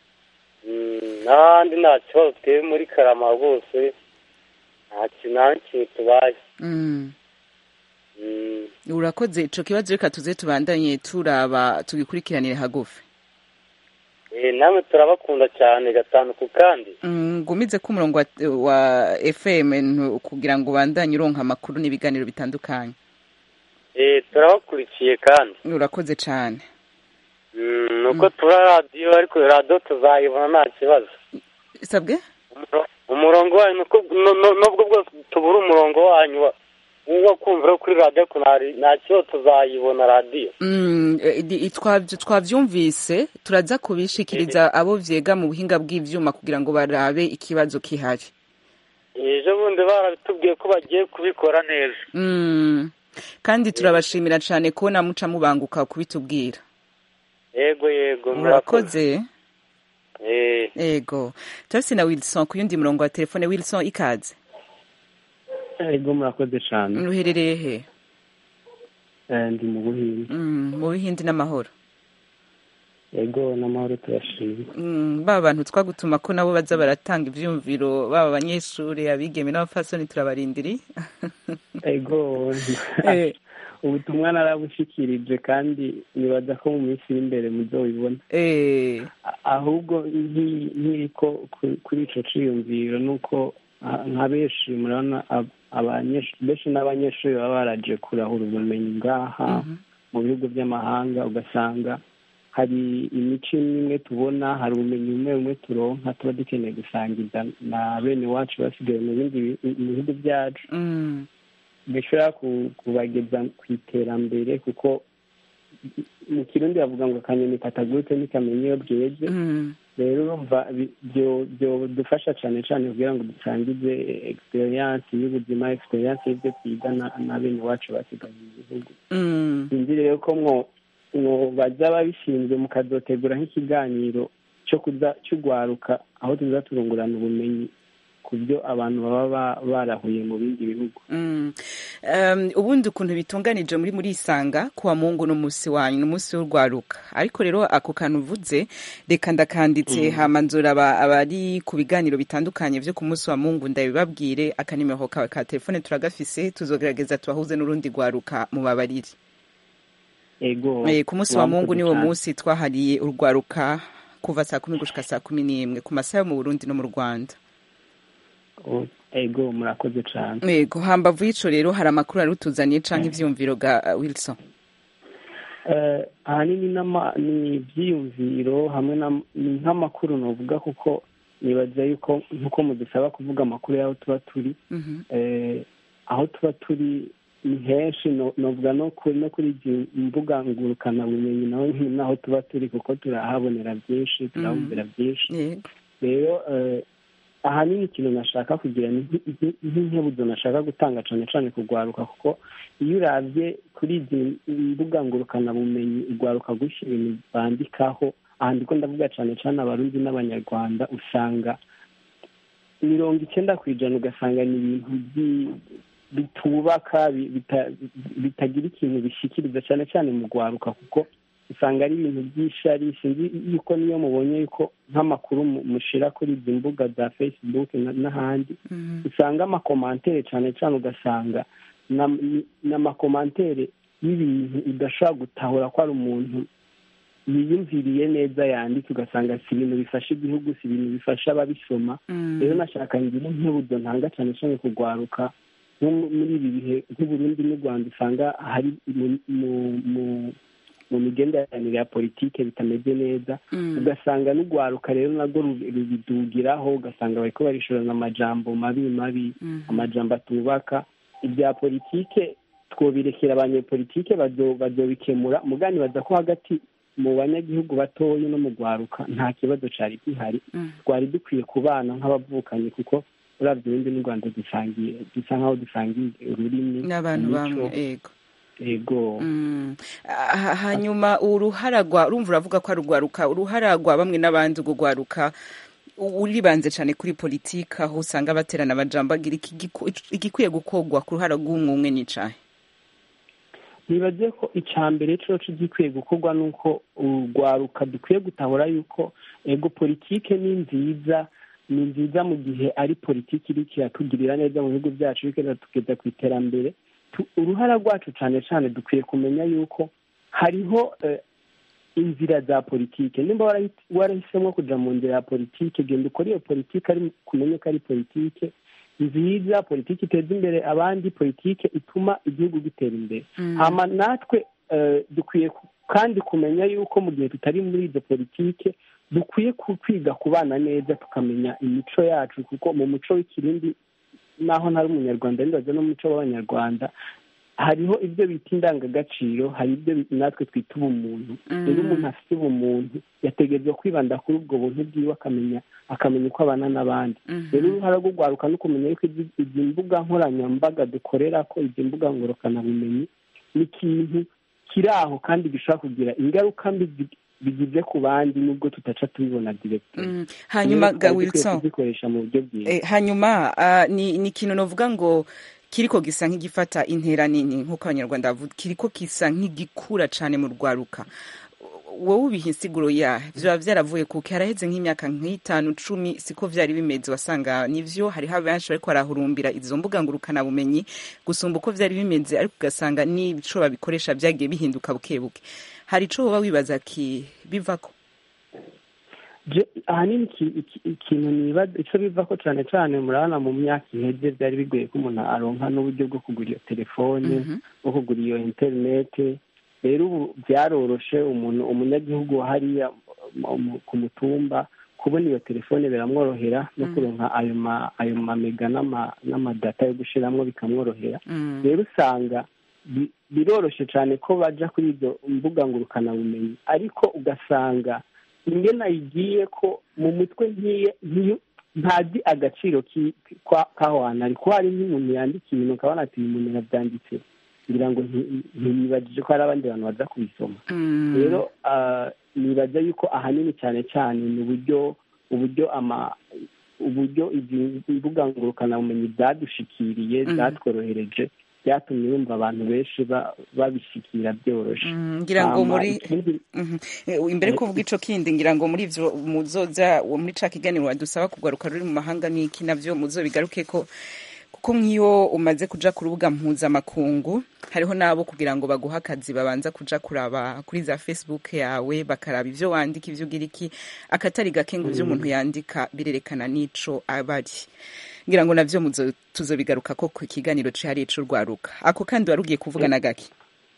Mm, n'ahandi nta kibazo twebwe muri karama rwose nta kintu nta n'ikintu tubaye Mm. Mm, urakoze ico kibazo reka tuze tubandanye turaba tugikurikiranire hagufi eh, namwe turabakunda cyane gatanu ku kandi Mm, ngumize ko umurongo wa, wa fm ntu- kugira ngo ubandanye uronka amakuru n'ibiganiro bitandukanye Eh, turabakurikiye kandi urakoze cane Mm, nuko tura radiyo ariko radiyo tuzayibona nta kibazo sabwe umurongo wanyu nuko nu- nu- nubwo bwose tubura umurongo wanyu wa- wo kumvira kuri radiyo ariko nta- nta kibazo tuzayibona radiyo Mm, eh, di- twavy- twavyumvise turaza kubishikiriza abo vyega mu buhinga bw'ivyuma kugira ngo barabe ikibazo kihari ejo bundi barabitubwiye ko bagiye kubikora neza Mm. kandi turabashimira cane kubona muca mubanguka kubitubwira yego yego murakoze Eh, ego turafise na wilson ku yundi murongo wa telefone wilson ikaze ego murakoze cyane uherereye he Eh, ndi mu buhinde Mm, mu bihindi n'amahoro ego n'amahoro turashima Mm, ba bantu twagutuma ko nabo baza baratanga ivyumviro baba abanyeshuri abigeme n'abapfasoni turabarindiri ego Eh. ubutumwa narabushikirije kandi nibaza ko mu minsi iri imbere muzobibona Eh, A- ahubwo nki- nkiriko ku- kuri ico ciyumviro nuko ah, nka benshi murabona ab- abanyeshuri benshi n'abanyeshuri baba baraje kurahura ubumenyi ngaha mu bihugu by'amahanga ugasanga hari imico imwe imwe tubona hari ubumenyi bumwe bumwe turonka tuba dukeneye gusangiza na bene wacu basigaye mu bindi bi- mu bihugu byacu mm, bishobora ku- kubageza ku iterambere kuko mu kirundi bavuga ngo akanyoni katagurutse ntikamenya iyo bweze mm, rero urumva bi- byo- byodufasha cyane cyane kugira ngo dusangize experience y'ubuzima experience y'ibyo twiga na na bene wacu basigaye mu gihugu mm. sinzi rero ko mwo mwo baza babishinzwe mukazotegura nk'ikiganiro cyo kuza cy'ugwaruka aho tuza turungurana ubumenyi ku byo abantu baba ba- barahuye mu bindi bihugu Mm. Um, ubundi ukuntu bitunganije muri muri isanga kuwa mungu n'umunsi wanyu n'umunsi w'urwaruka ariko rero ako kantu uvuze reka ndakanditse hama nzora aba- abari ku biganiro bitandukanye vyo ku munsi wa mungu ndabibabwire akanimero kawe ka telefone turagafise tuzogerageza tubahuze n'urundi rwaruka mu babariri ego Eh, ku munsi wa mungu mwamukoze niwo cyane. munsi twahariye urwaruka kuva saa kumi gushika saa kumi n'imwe ku masaha yo mu burundi no mu rwanda O- ego murakoze cyane yego hambavu y'ico rero hari amakuru ari utuzaniye canke ivyumviro ga uh, wilson Eh, ahanini n'ama- ni ibyiyumviro hamwe na ni nk'amakuru novuga kuko nibaza yuko nk'uko mudusaba kuvuga amakuru y'aho tuba turi Mhm. eh, aho tuba turi ni henshi no- novuga no kuri no kuri izi mbuga ngurukanabumenyi naho nyine naho tuba turi kuko turahabonera byinshi turahumvira byinshi yego rero eh, ahanini ikintu nashaka kugira ni nk- nk- nk'inkebuzo nashaka gutanga cyane cyane kugwaruka kuko iyo urabye kuri izi mbuga ngurukanabumenyi ugwaruka gushyira ibintu bandikaho aha ndiko ndavuga cyane cyane abarundi n'abanyarwanda usanga mirongo icyenda ku ijana ugasanga ni ibintu byi- bitubaka bi- bita- bitagira ikintu bishikiriza cyane cyane mu gwaruka kuko usanga ari ibintu by'ishari sinzi yuko niyo mubonye yuko nk'amakuru mu- mushira kuri izi mbuga za facebook na- n'ahandi usanga amakomantere cyane cyane ugasanga na- ni- ni amakomantere y'ibintu udashobora gutahura ko ari umuntu yiyumviriye neza yanditse ugasanga si ibintu bifasha igihugu si ibintu bifasha ababisoma rero nashaka ngira nk'uburyo ntanga cyane cyane kugwaruka nko mu- muri ibi bihe nk'uburundi n'u rwanda usanga hari mu- mu- mu- mu migenderanire ya politike bitameze neza ugasanga n'urwaruka rero narwo rubi- rubidugiraho ugasanga bariko barishorana amajambo mabi mabi amajambo atubaka ibya politike twobirekera abanyepolitike bazo- bazobikemura mugani baza ko hagati mu banyagihugu batoya no mu rwaruka nta kibazo cari gihari twari dukwiye kubana nk'abavukanye kuko uravye ubundi n'u rwanda dusangiye dusa nk'aho dusangiye ururimi n'abantu imico. bamwe ego ego Mm. Ah, hanyuma uruhara rwa urumva uravuga ko ari urwaruka uruhara rwa bamwe n'abandi urwo rwaruka u- uribanze cyane kuri politiki aho usanga baterana amajambo agira iki giku- igikwiye gukorwa ku ruhara rw'umwe umwe n'icahe nibaze ko icya mbere coco gikwiye gukorwa ni uko urwaruka dukwiye gutahura yuko ego politike ni nziza ni nziza mu gihe ari politiki iriko iratugirira neza mu bihugu byacu iriko iratugeza ku iterambere Tu- uruhara rwacu cyane cyane dukwiye kumenya yuko hariho eh, inzira za politike nimba warahi- warahisemo kuja mu nzira ya politike genda ukore iyo politike ari kumenye ko ari politike nziza politiki iteza imbere abandi politike ituma igihugu gitera imbere Mm. hama natwe eh, dukwiye ku- kandi kumenya yuko mu gihe tutari muri izo politike dukwiye ku- kwiga kubana neza tukamenya imico yacu kuko mu muco w'ikirindi naho ntari umunyarwanda ndibaza n'umuco w'abanyarwanda hariho ibyo bita indangagaciro hari ibyo bi- natwe twita ubumuntu Mm. rero umuntu afite ubumuntu yategerezwa kwibanda kuri ubwo buntu bwiwe akamenya akamenya uko abana n'abandi Mhm. rero uruhara rwo rwaruka no kumenya yuko izi izi mbuga nkoranyambaga dukorera ko izi mbuga ngorokanabumenyi ni ikintu kiri aho kandi gishobora kugira ingaruka mbi zi- bigize ku bandi nubwo tutaca tubibona direct Mm. hanyuma ga wilson kuzikoresha mu buryo bwiza Eh, hanyuma ah, ni ni ikintu novuga ngo kiriko gisa nk'igifata intera nini nk'uko abanyarwanda bavuga kiriko gisa nk'igikura cane mu rwaruka wowe ubiha insiguro ya vyoba vyaravuye kuki haraheze nk'imyaka nk'itanu cumi siko vyari bimeze wasanga nivyo hariho benshi bariko barahurumbira izo mbuga ngurukana bumenyi gusumba uko vyari bimeze ariko ugasanga n'ico babikoresha vyagiye bihinduka buke buke hari ico woba wibaza ki bivako Je- ahanini iki- iki- ikintu nibaza ico bivako cane cane murabona mu myaka iheze vyari bigoye ko umuntu aronka n'uburyo bwo kugura iyo telefone bwo kugura iyo interinete rero ubu vyaroroshe umuntu umunyagihugu wa hariya mu- mu- ku mutumba kubona iyo telefone biramworohera no Mm. kuronka ayo ma ayo mamega n'ama- n'amadata yo gushiramwo bikamworohera Mm. rero usanga bi- biroroshe cyane ko baja kuri izo mbuga ngurukanabumenyi ariko ugasanga ingene ayigiye ko mu mutwe ntiye ntiyo- ntazi agaciro ki- kwa- k'aho hantu ari ko hari nk'umuntu yandika ibintu ukabona ati uyu muntu yabyanditse ngira ngo nti- ntiyibagije ko hari abandi bantu baza kubisoma Mm. rero ah, nibaza yuko ahanini cyane cyane ni uburyo uburyo ama uburyo izi mbuga ngurukanabumenyi zadushikiriye Mhm. zatworohereje byatumye yumva abantu benshi ba- babishikira byoroshe Mm, ngira ngo Hama muri ikindi- Mhm. Eh, imbere ko uvuga ico kindi ngira ngo muri ivyo muzoza muri ca kiganiro wadusaba kugaruka ruri mu mahanga n'iki navyo muzobigaruke ko kuko nk'iyo umaze kuja ku rubuga mpuzamakungu hariho n'abo kugira ngo baguhe akazi babanza kuja kuraba kuri za facebook yawe bakaraba ivyo wandika ivyo ugira iki akatari gake ngo ivyo Mm. umuntu yandika birerekana n'ico aba ari ngira ngo navyo muzo- tuzobigaruka ko ku kiganiro cihariye c'urwaruka ako kandi wari ugiye kuvuga na gake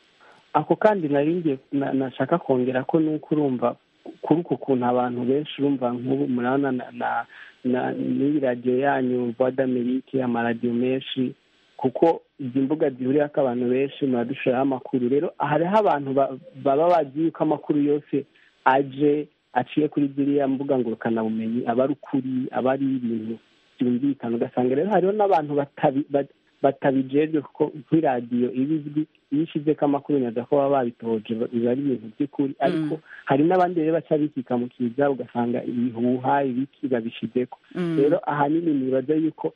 ako kandi nari ngiye na- nashaka kongera ko nuko urumva kuri uku kuntu abantu benshi urumva nk'ubu murabona na na na n'iyi radiyo yanyu voix d'amerique amaradiyo menshi kuko izi mbuga zihuriraho abantu benshi muradushiraho amakuru rero hariho abantu ba- baba bazi yuko amakuru yose aje aciye kuri ziriya mbuga ngurukanabumenyi aba ari ukuri aba ari ibintu byumvikana ugasanga rero hariho n'abantu batabi bat- batabijejwe kuko nk'iradiyo iba izwi iyo ishizeko amakuru neza ko baba babitoje biba ari ibintu by'ukuri ariko hari n'abandi rero baca bikika mu kiza ugasanga ibihuha ibiki babishizeko Mm. rero ahanini nibaza yuko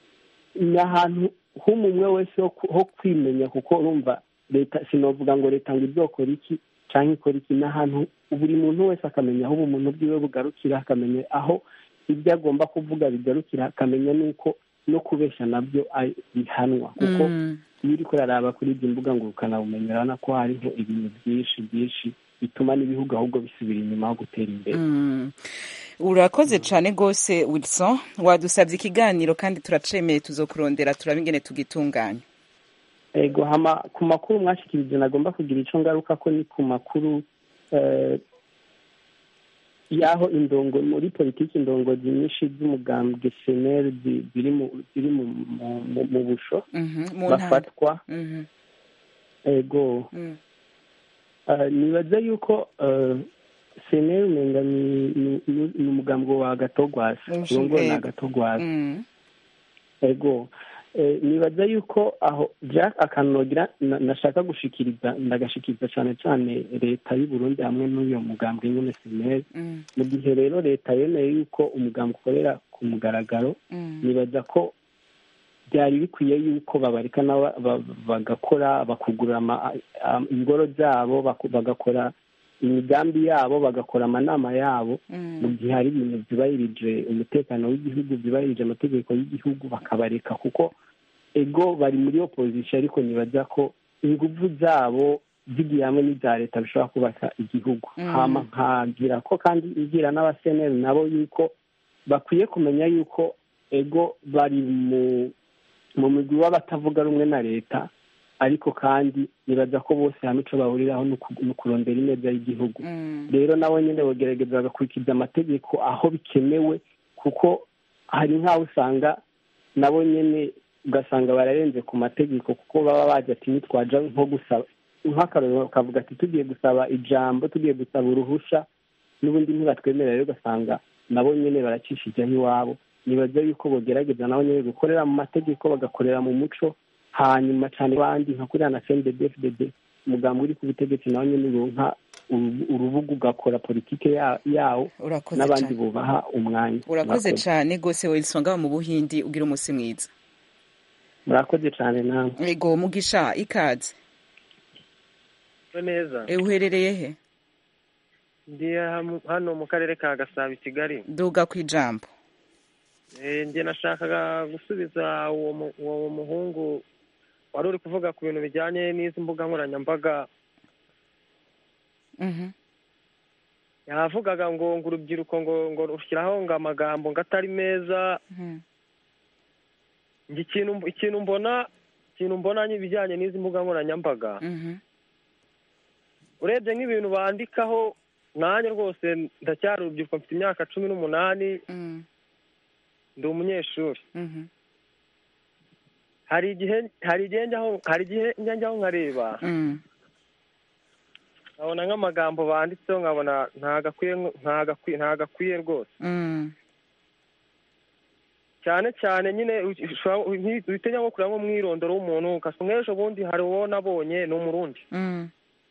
ni ahantu h'umumwe wese ho ku- ho kwimenya kuko urumva leta sinovuga ngo leta ngo izokora iki cyangwa ikora iki n'ahantu buri muntu wese akamenya aho ubumuntu bwiwe bugarukira akamenya aho ibyo agomba kuvuga bigarukira akamenya n'uko no kubeshya nabyo ari- bihanwa kuko Mm. iyo uri kuraraba kuri izi mbuga ngurukanabumenyi urabona ko hariho ibintu byinshi byinshi bituma n'ibihugu ahubwo bisubira inyuma aho gutera imbere Mm. urakoze cyane rwose wilson wadusabye ikiganiro kandi turacemeye tuzokurondera turaba ingene tugitunganya ego hama ku makuru mwashikirije nagomba kugira icyo ngaruka ko ni ku makuru eh, y'aho indongo muri politiki indongozi nyinshi z'umugambwe seneri zi- ziri mu ziri mu mu- mu- mu busho Mhm, mu ntara. bafatwa Mhm, ego mm. Eh, nibaza yuko eh, seneri umenga ni ni- ni- ni umugambwe wa gatogwasi Umushinga- urongowe na ego. gatogwasi Mm. ego Eh, nibaza yuko aho jack akanogira na- nashaka gushikiriza ndagashikiriza cyane cyane leta y'u Burundi hamwe n'uyo mugambwe nyine seneri Mm. mu gihe rero leta yemeye yuko umugambwe ukorera ku mugaragaro Mm. nibaza ko byari bikwiye yuko babareka nabo ba- bagakora bakugurura ama- am- ingoro zabo baku- bagakora imigambi yabo bagakora amanama yabo Mm. mu gihe hari ibintu byubahirije umutekano w'igihugu byubahirije amategeko y'igihugu bakabareka kuko ego bari muri opozisiyo ariko nibaza ko ingufu zabo zigiye hamwe n'iza leta bishobora kubaka igihugu Mm. hama nkagira ko kandi igira n'abaseneri nabo yuko bakwiye kumenya yuko ego bari mu mu migwi w'abatavuga rumwe na leta ariko kandi nibaza ko bose hamwe icyo bahuriraho ni uku- ni ukurondera ineza y'igihugu Mm. rero nabo nyine bagerageza bagakurikiza amategeko aho bikenewe kuko hari nk'aho usanga nabo nyine ugasanga bararenze ku mategeko kuko baba baje ati nitwaja nko gusaba nk'akarorero bakavuga ati tugiye gusaba ijambo tugiye gusaba uruhusha n'ubundi ntibatwemerera rero ugasanga nabo nyine baracishijeho iwabo nibaza yuko bogerageza nabo nyine gukorera mu mategeko bagakorera mu muco hanyuma cyane abandi nka kuriya na cndfdd umugambi uri ku butegetsi nawe nyine uronka urubu- urubuga ugakora politike ya- yawo Urakoze n'abandi cane. bubaha umwanya urakoze Murakoze. cyane rwose wilson ngaho mu buhindi ugira umunsi mwiza murakoze cyane nawe ego mugisha ikaze neza Eh, uherereye he ndi ham- hano mu karere ka gasabo i kigali duga ku ijambo Eh, njye nashakaga gusubiza uwo mu- uwo muhungu wari uri kuvuga ku bintu bijyanye n'izi mbuga nkoranyambaga Mhm. yavugaga ngo ngo urubyiruko ngo ngo rushyiraho ngo amagambo ngo atari meza Mhm. njye ikintu ikintu mbona ikintu mbona ibijyanye n'izi mbuga nkoranyambaga Mhm. urebye nk'ibintu bandikaho nanjye rwose ndacyari urubyiruko mfite imyaka cumi n'umunani Mm. ndi umunyeshuri Mhm. hari igihe hari igihe njyaho hari igihe njya njyaho nkareba Mm. nkabona nk'amagambo banditseho nkabona ntagakwiye ntagakwiye ntagakwiye rwose Mm. cyane cyane nyine ushobora- nki- uhita ujya nko kureba nko umwirondoro w'umuntu ugasanga nk'ejo bundi hari uwo nabonye ni umurundi Mm.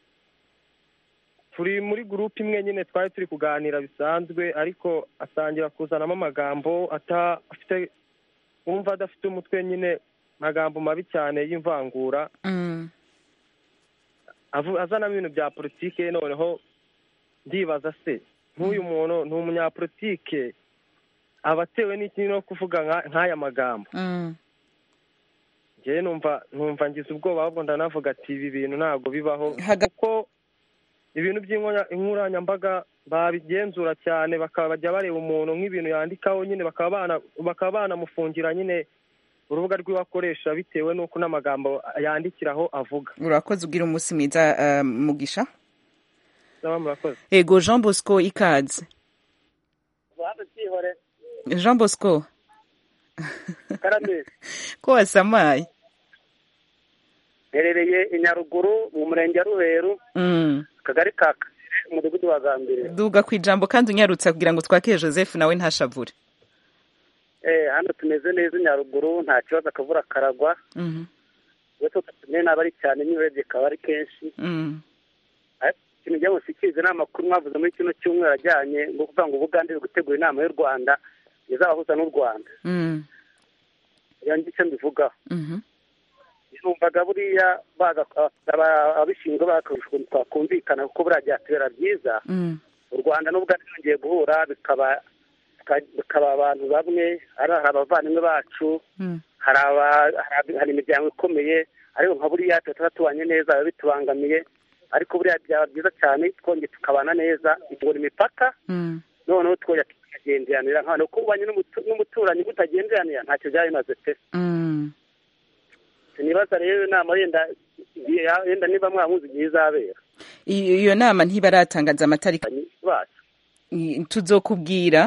turi muri gurupe imwe nyine twari turi kuganira bisanzwe ariko atangira kuzanamo amagambo ata afite wumva adafite umutwe nyine amagambo mabi cyane y'imvangura Mm. avu- azanamo ibintu bya politike noneho ndibaza se nk'uyu muntu ni umunyapolitike aba atewe n'iki no kuvuga nka- nk'aya magambo Mm. njyewe numva numva ngize ubwoba ahubwo ndanavuga ati ibi bintu ntabwo bibaho Haga- kuko ibintu by'inkoranyambaga babigenzura cyane bakaba bajya bareba umuntu nk'ibintu yandikaho nyine bakaba bana bakaba banamufungira nyine urubuga rw'iwe akoresha bitewe n'uko n'amagambo yandikiraho avuga urakoze ugira umunsi mwiza eh, mugisha Saba murakoze ego jean bosco ikaze jean bosco karame ko wasamaye herereye i nyaruguru mu murenge wa ruheru Mm. akagari ka Kasire, umudugudu wa gambire duga ku ijambo kandi unyarutse kugira ngo twakire joseph nawe ntashavure eh hano tumeze neza i nyaruguru nta kibazo akavura karagwa Mhm. uretse ko tumwe naba ari cyane niba urebye kaba ari kenshi Mm. ariko ikintu njya mushikiriza ni amakuru mwavuze muri kino cyumweru ajyanye ngo kuvuga ngo ubugande buri gutegura inama y'u rwanda izabahuza n'u rwanda Mm. iyo ngicyo mbivugaho Mhm. numvaga buriya baza aba- ababishinzwe bakarusha ukuntu twakumvikana kuko buriya byatubera byiza Mm. u rwanda n'ubwo byongeye guhura bikaba bika- bikaba abantu bamwe ari hari abavandimwe bacu Mm. hari aba- hari- hari imiryango ikomeye ariko nka buriya tuba tuba tubanye neza biba bitubangamiye ariko buriya byaba byiza cyane twongeye tukabana neza bitugura imipaka Mm. noneho twongera tukagenderanira nk'abantu kuko ubanye n'umutu- n'umuturanyi mutagenderanira ntacyo byaba bimaze pe Mm. sinibaza rero inama yenda yenda niba mwamuzi igihe izabera iyo iyo nama ntibaratangaza amatariki bacu I- tuzokubwira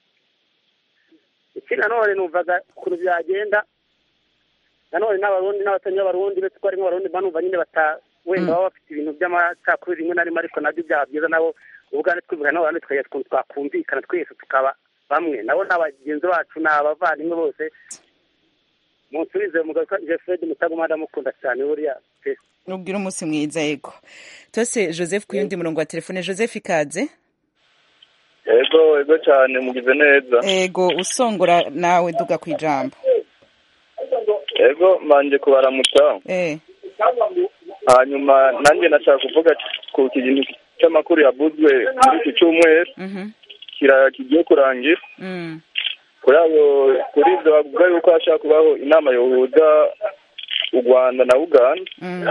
iki nanone numvaga ukuntu byagenda nanone n'abarundi n'abatari b'abarundi uretse ko harimo abarundi banumva nyine bata wenda baba bafite ibintu by'amacakubiri rimwe na rimwe ariko nabyo byaba byiza nabo ubwandu twumvikana n'abarundi tukagira ukuntu twakumvikana twese tukaba bamwe nabo ni abagenzi bacu ni abavandimwe bose munsubize umugabo witwa jefred mutagoma ndamukunda cyane buriya pe ubwira umunsi mwiza yego tose joseph ku yundi murongo wa telefone joseph ikaze ego ego cyane mugize neza ego usongora nawe duga ku ijambo ego mbanje kubaramutsa eh hanyuma nanjye nashaka kuvuga ku kintu cy'amakuru yavuzwe muri iki cyumweru mhm kira kigiye kurangira mm kuri abo kuri ibyo bavuga yuko hashobora kubaho inama yohuza u rwanda na uganda mm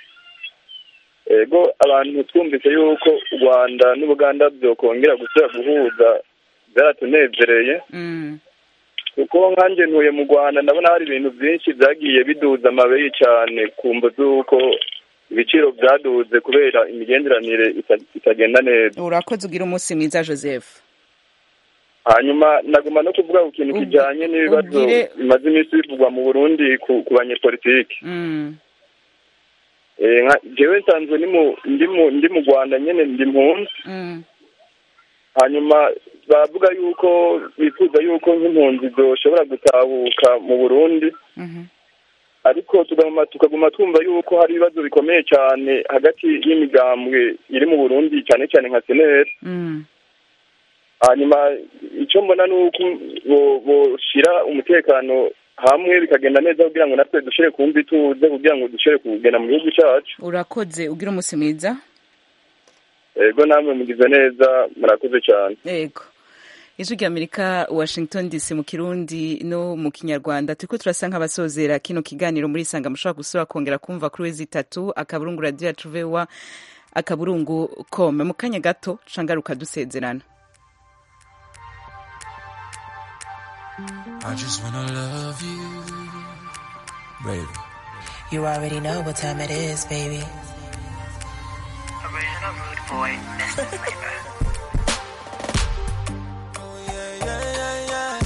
ego abantu twumvise yuko u rwanda n'ubuganda byokongera gusubira guhuza byaratunezereye mm kuko nkanjye ntuye mu rwanda ndabona hari ibintu byinshi byagiye biduza amabeyi cyane ku mvo z'uko ibiciro byaduze kubera imigenderanire ita- itagenda neza urakoze ugira umunsi mwiza joseph hanyuma naguma no kuvuga ku kintu kijyanye n'ibibazo ubwire- bimaze iminsi bivugwa mu burundi ku ku banyepolitiki mm Eh, nka- jewe nsanzwe ni mu- ndi mu- ndi mu rwanda nyine ndi mpunzi mm hanyuma bavuga yuko bifuza yuko nk'impunzi zoshobora gutahuka mu burundi mhm ariko tuguma tukaguma twumva yuko hari ibibazo bikomeye cyane hagati y'imigambwe iri mu burundi cyane cyane nka seneri mm hanyuma icyo mbona ni uko bo- boshira umutekano hamwe bikagenda neza kugira ngo natwe dushobore kumva ituze kugira ngo dushobore kugenda mu gihugu cyacu urakoze ugira umunsi mwiza ego namwe mugize neza murakoze cyane yego ijwi ry'amerika washington dc mu kirundi no mu kinyarwanda turiko turasa nk'abasozera kino kiganiro muri isanga mushobora gusubira kongera kumva kuri wezi itatu akaburungu radiyo yacu vewa akaburungu kome mu kanya gato cangaruka dusezerana I just wanna love you, baby. You already know what time it is, baby. Yeah, yeah, yeah.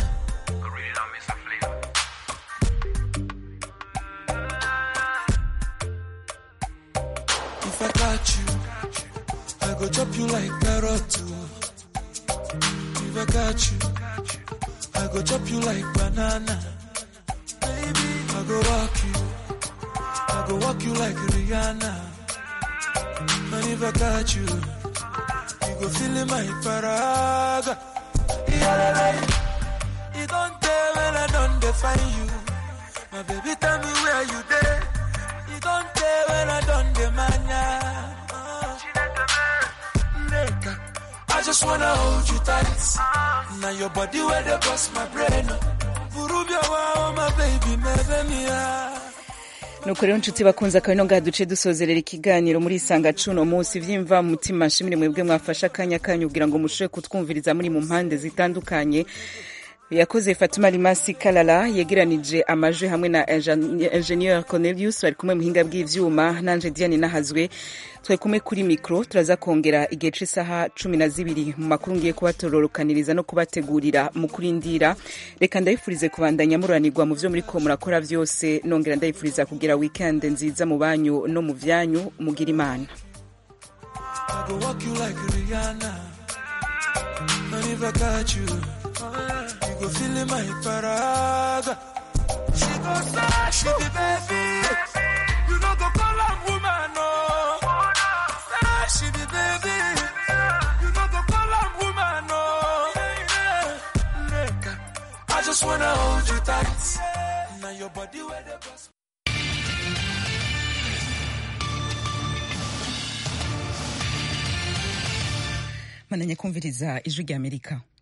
If I got you, I go chop you like carrot too. If I got you, I go chop you like banana. Baby, I go rock you, I go walk you like Rihanna. And if I got you, you go feel in my paraga. Yeah, you don't tell when I don't define you. My baby, tell me where you there. You don't tell when I don't demand ya. Oh. Nigga, I just wanna hold you tight. Now your body where they bust my brain. Burubia wow, my baby, me me nuko rero nshuti bakunze akabino ngaha duce dusozerera ikiganiro muri isanga cuno munsi vyimva mu mutima nshimire mwebwe mwafashe akanya kanyu kugira ngo mushobore kutwumviriza muri mu mpande zitandukanye yakoze fatima rimasi kalala yegeranije amajwi hamwe na Ingenieur- ingenieur cornelius bari kumwe muhinga bw'ivyuma nanje diane nahazwe twari kumwe kuri mikro turaza kongera igihe c'isaha cumi na zibiri mu makuru ngiye kubatororokaniriza no kubategurira mu kurindira reka ndabifurize kubandanya muranirwa mu vyo muriko murakora vyose nongera ndabifuriza kugira weekend nziza mu banyu no mu vyanyu mugira imana I go walk you like Rihanna. And if I got you, you go feel in my paraga. She go say, she be baby. You know go call her woman, no. Say she be baby. You know go call her woman, no. Nigga, I just wanna hold you tight. Now your body where the bust. bandanya kumviriza ijwi ry'amerika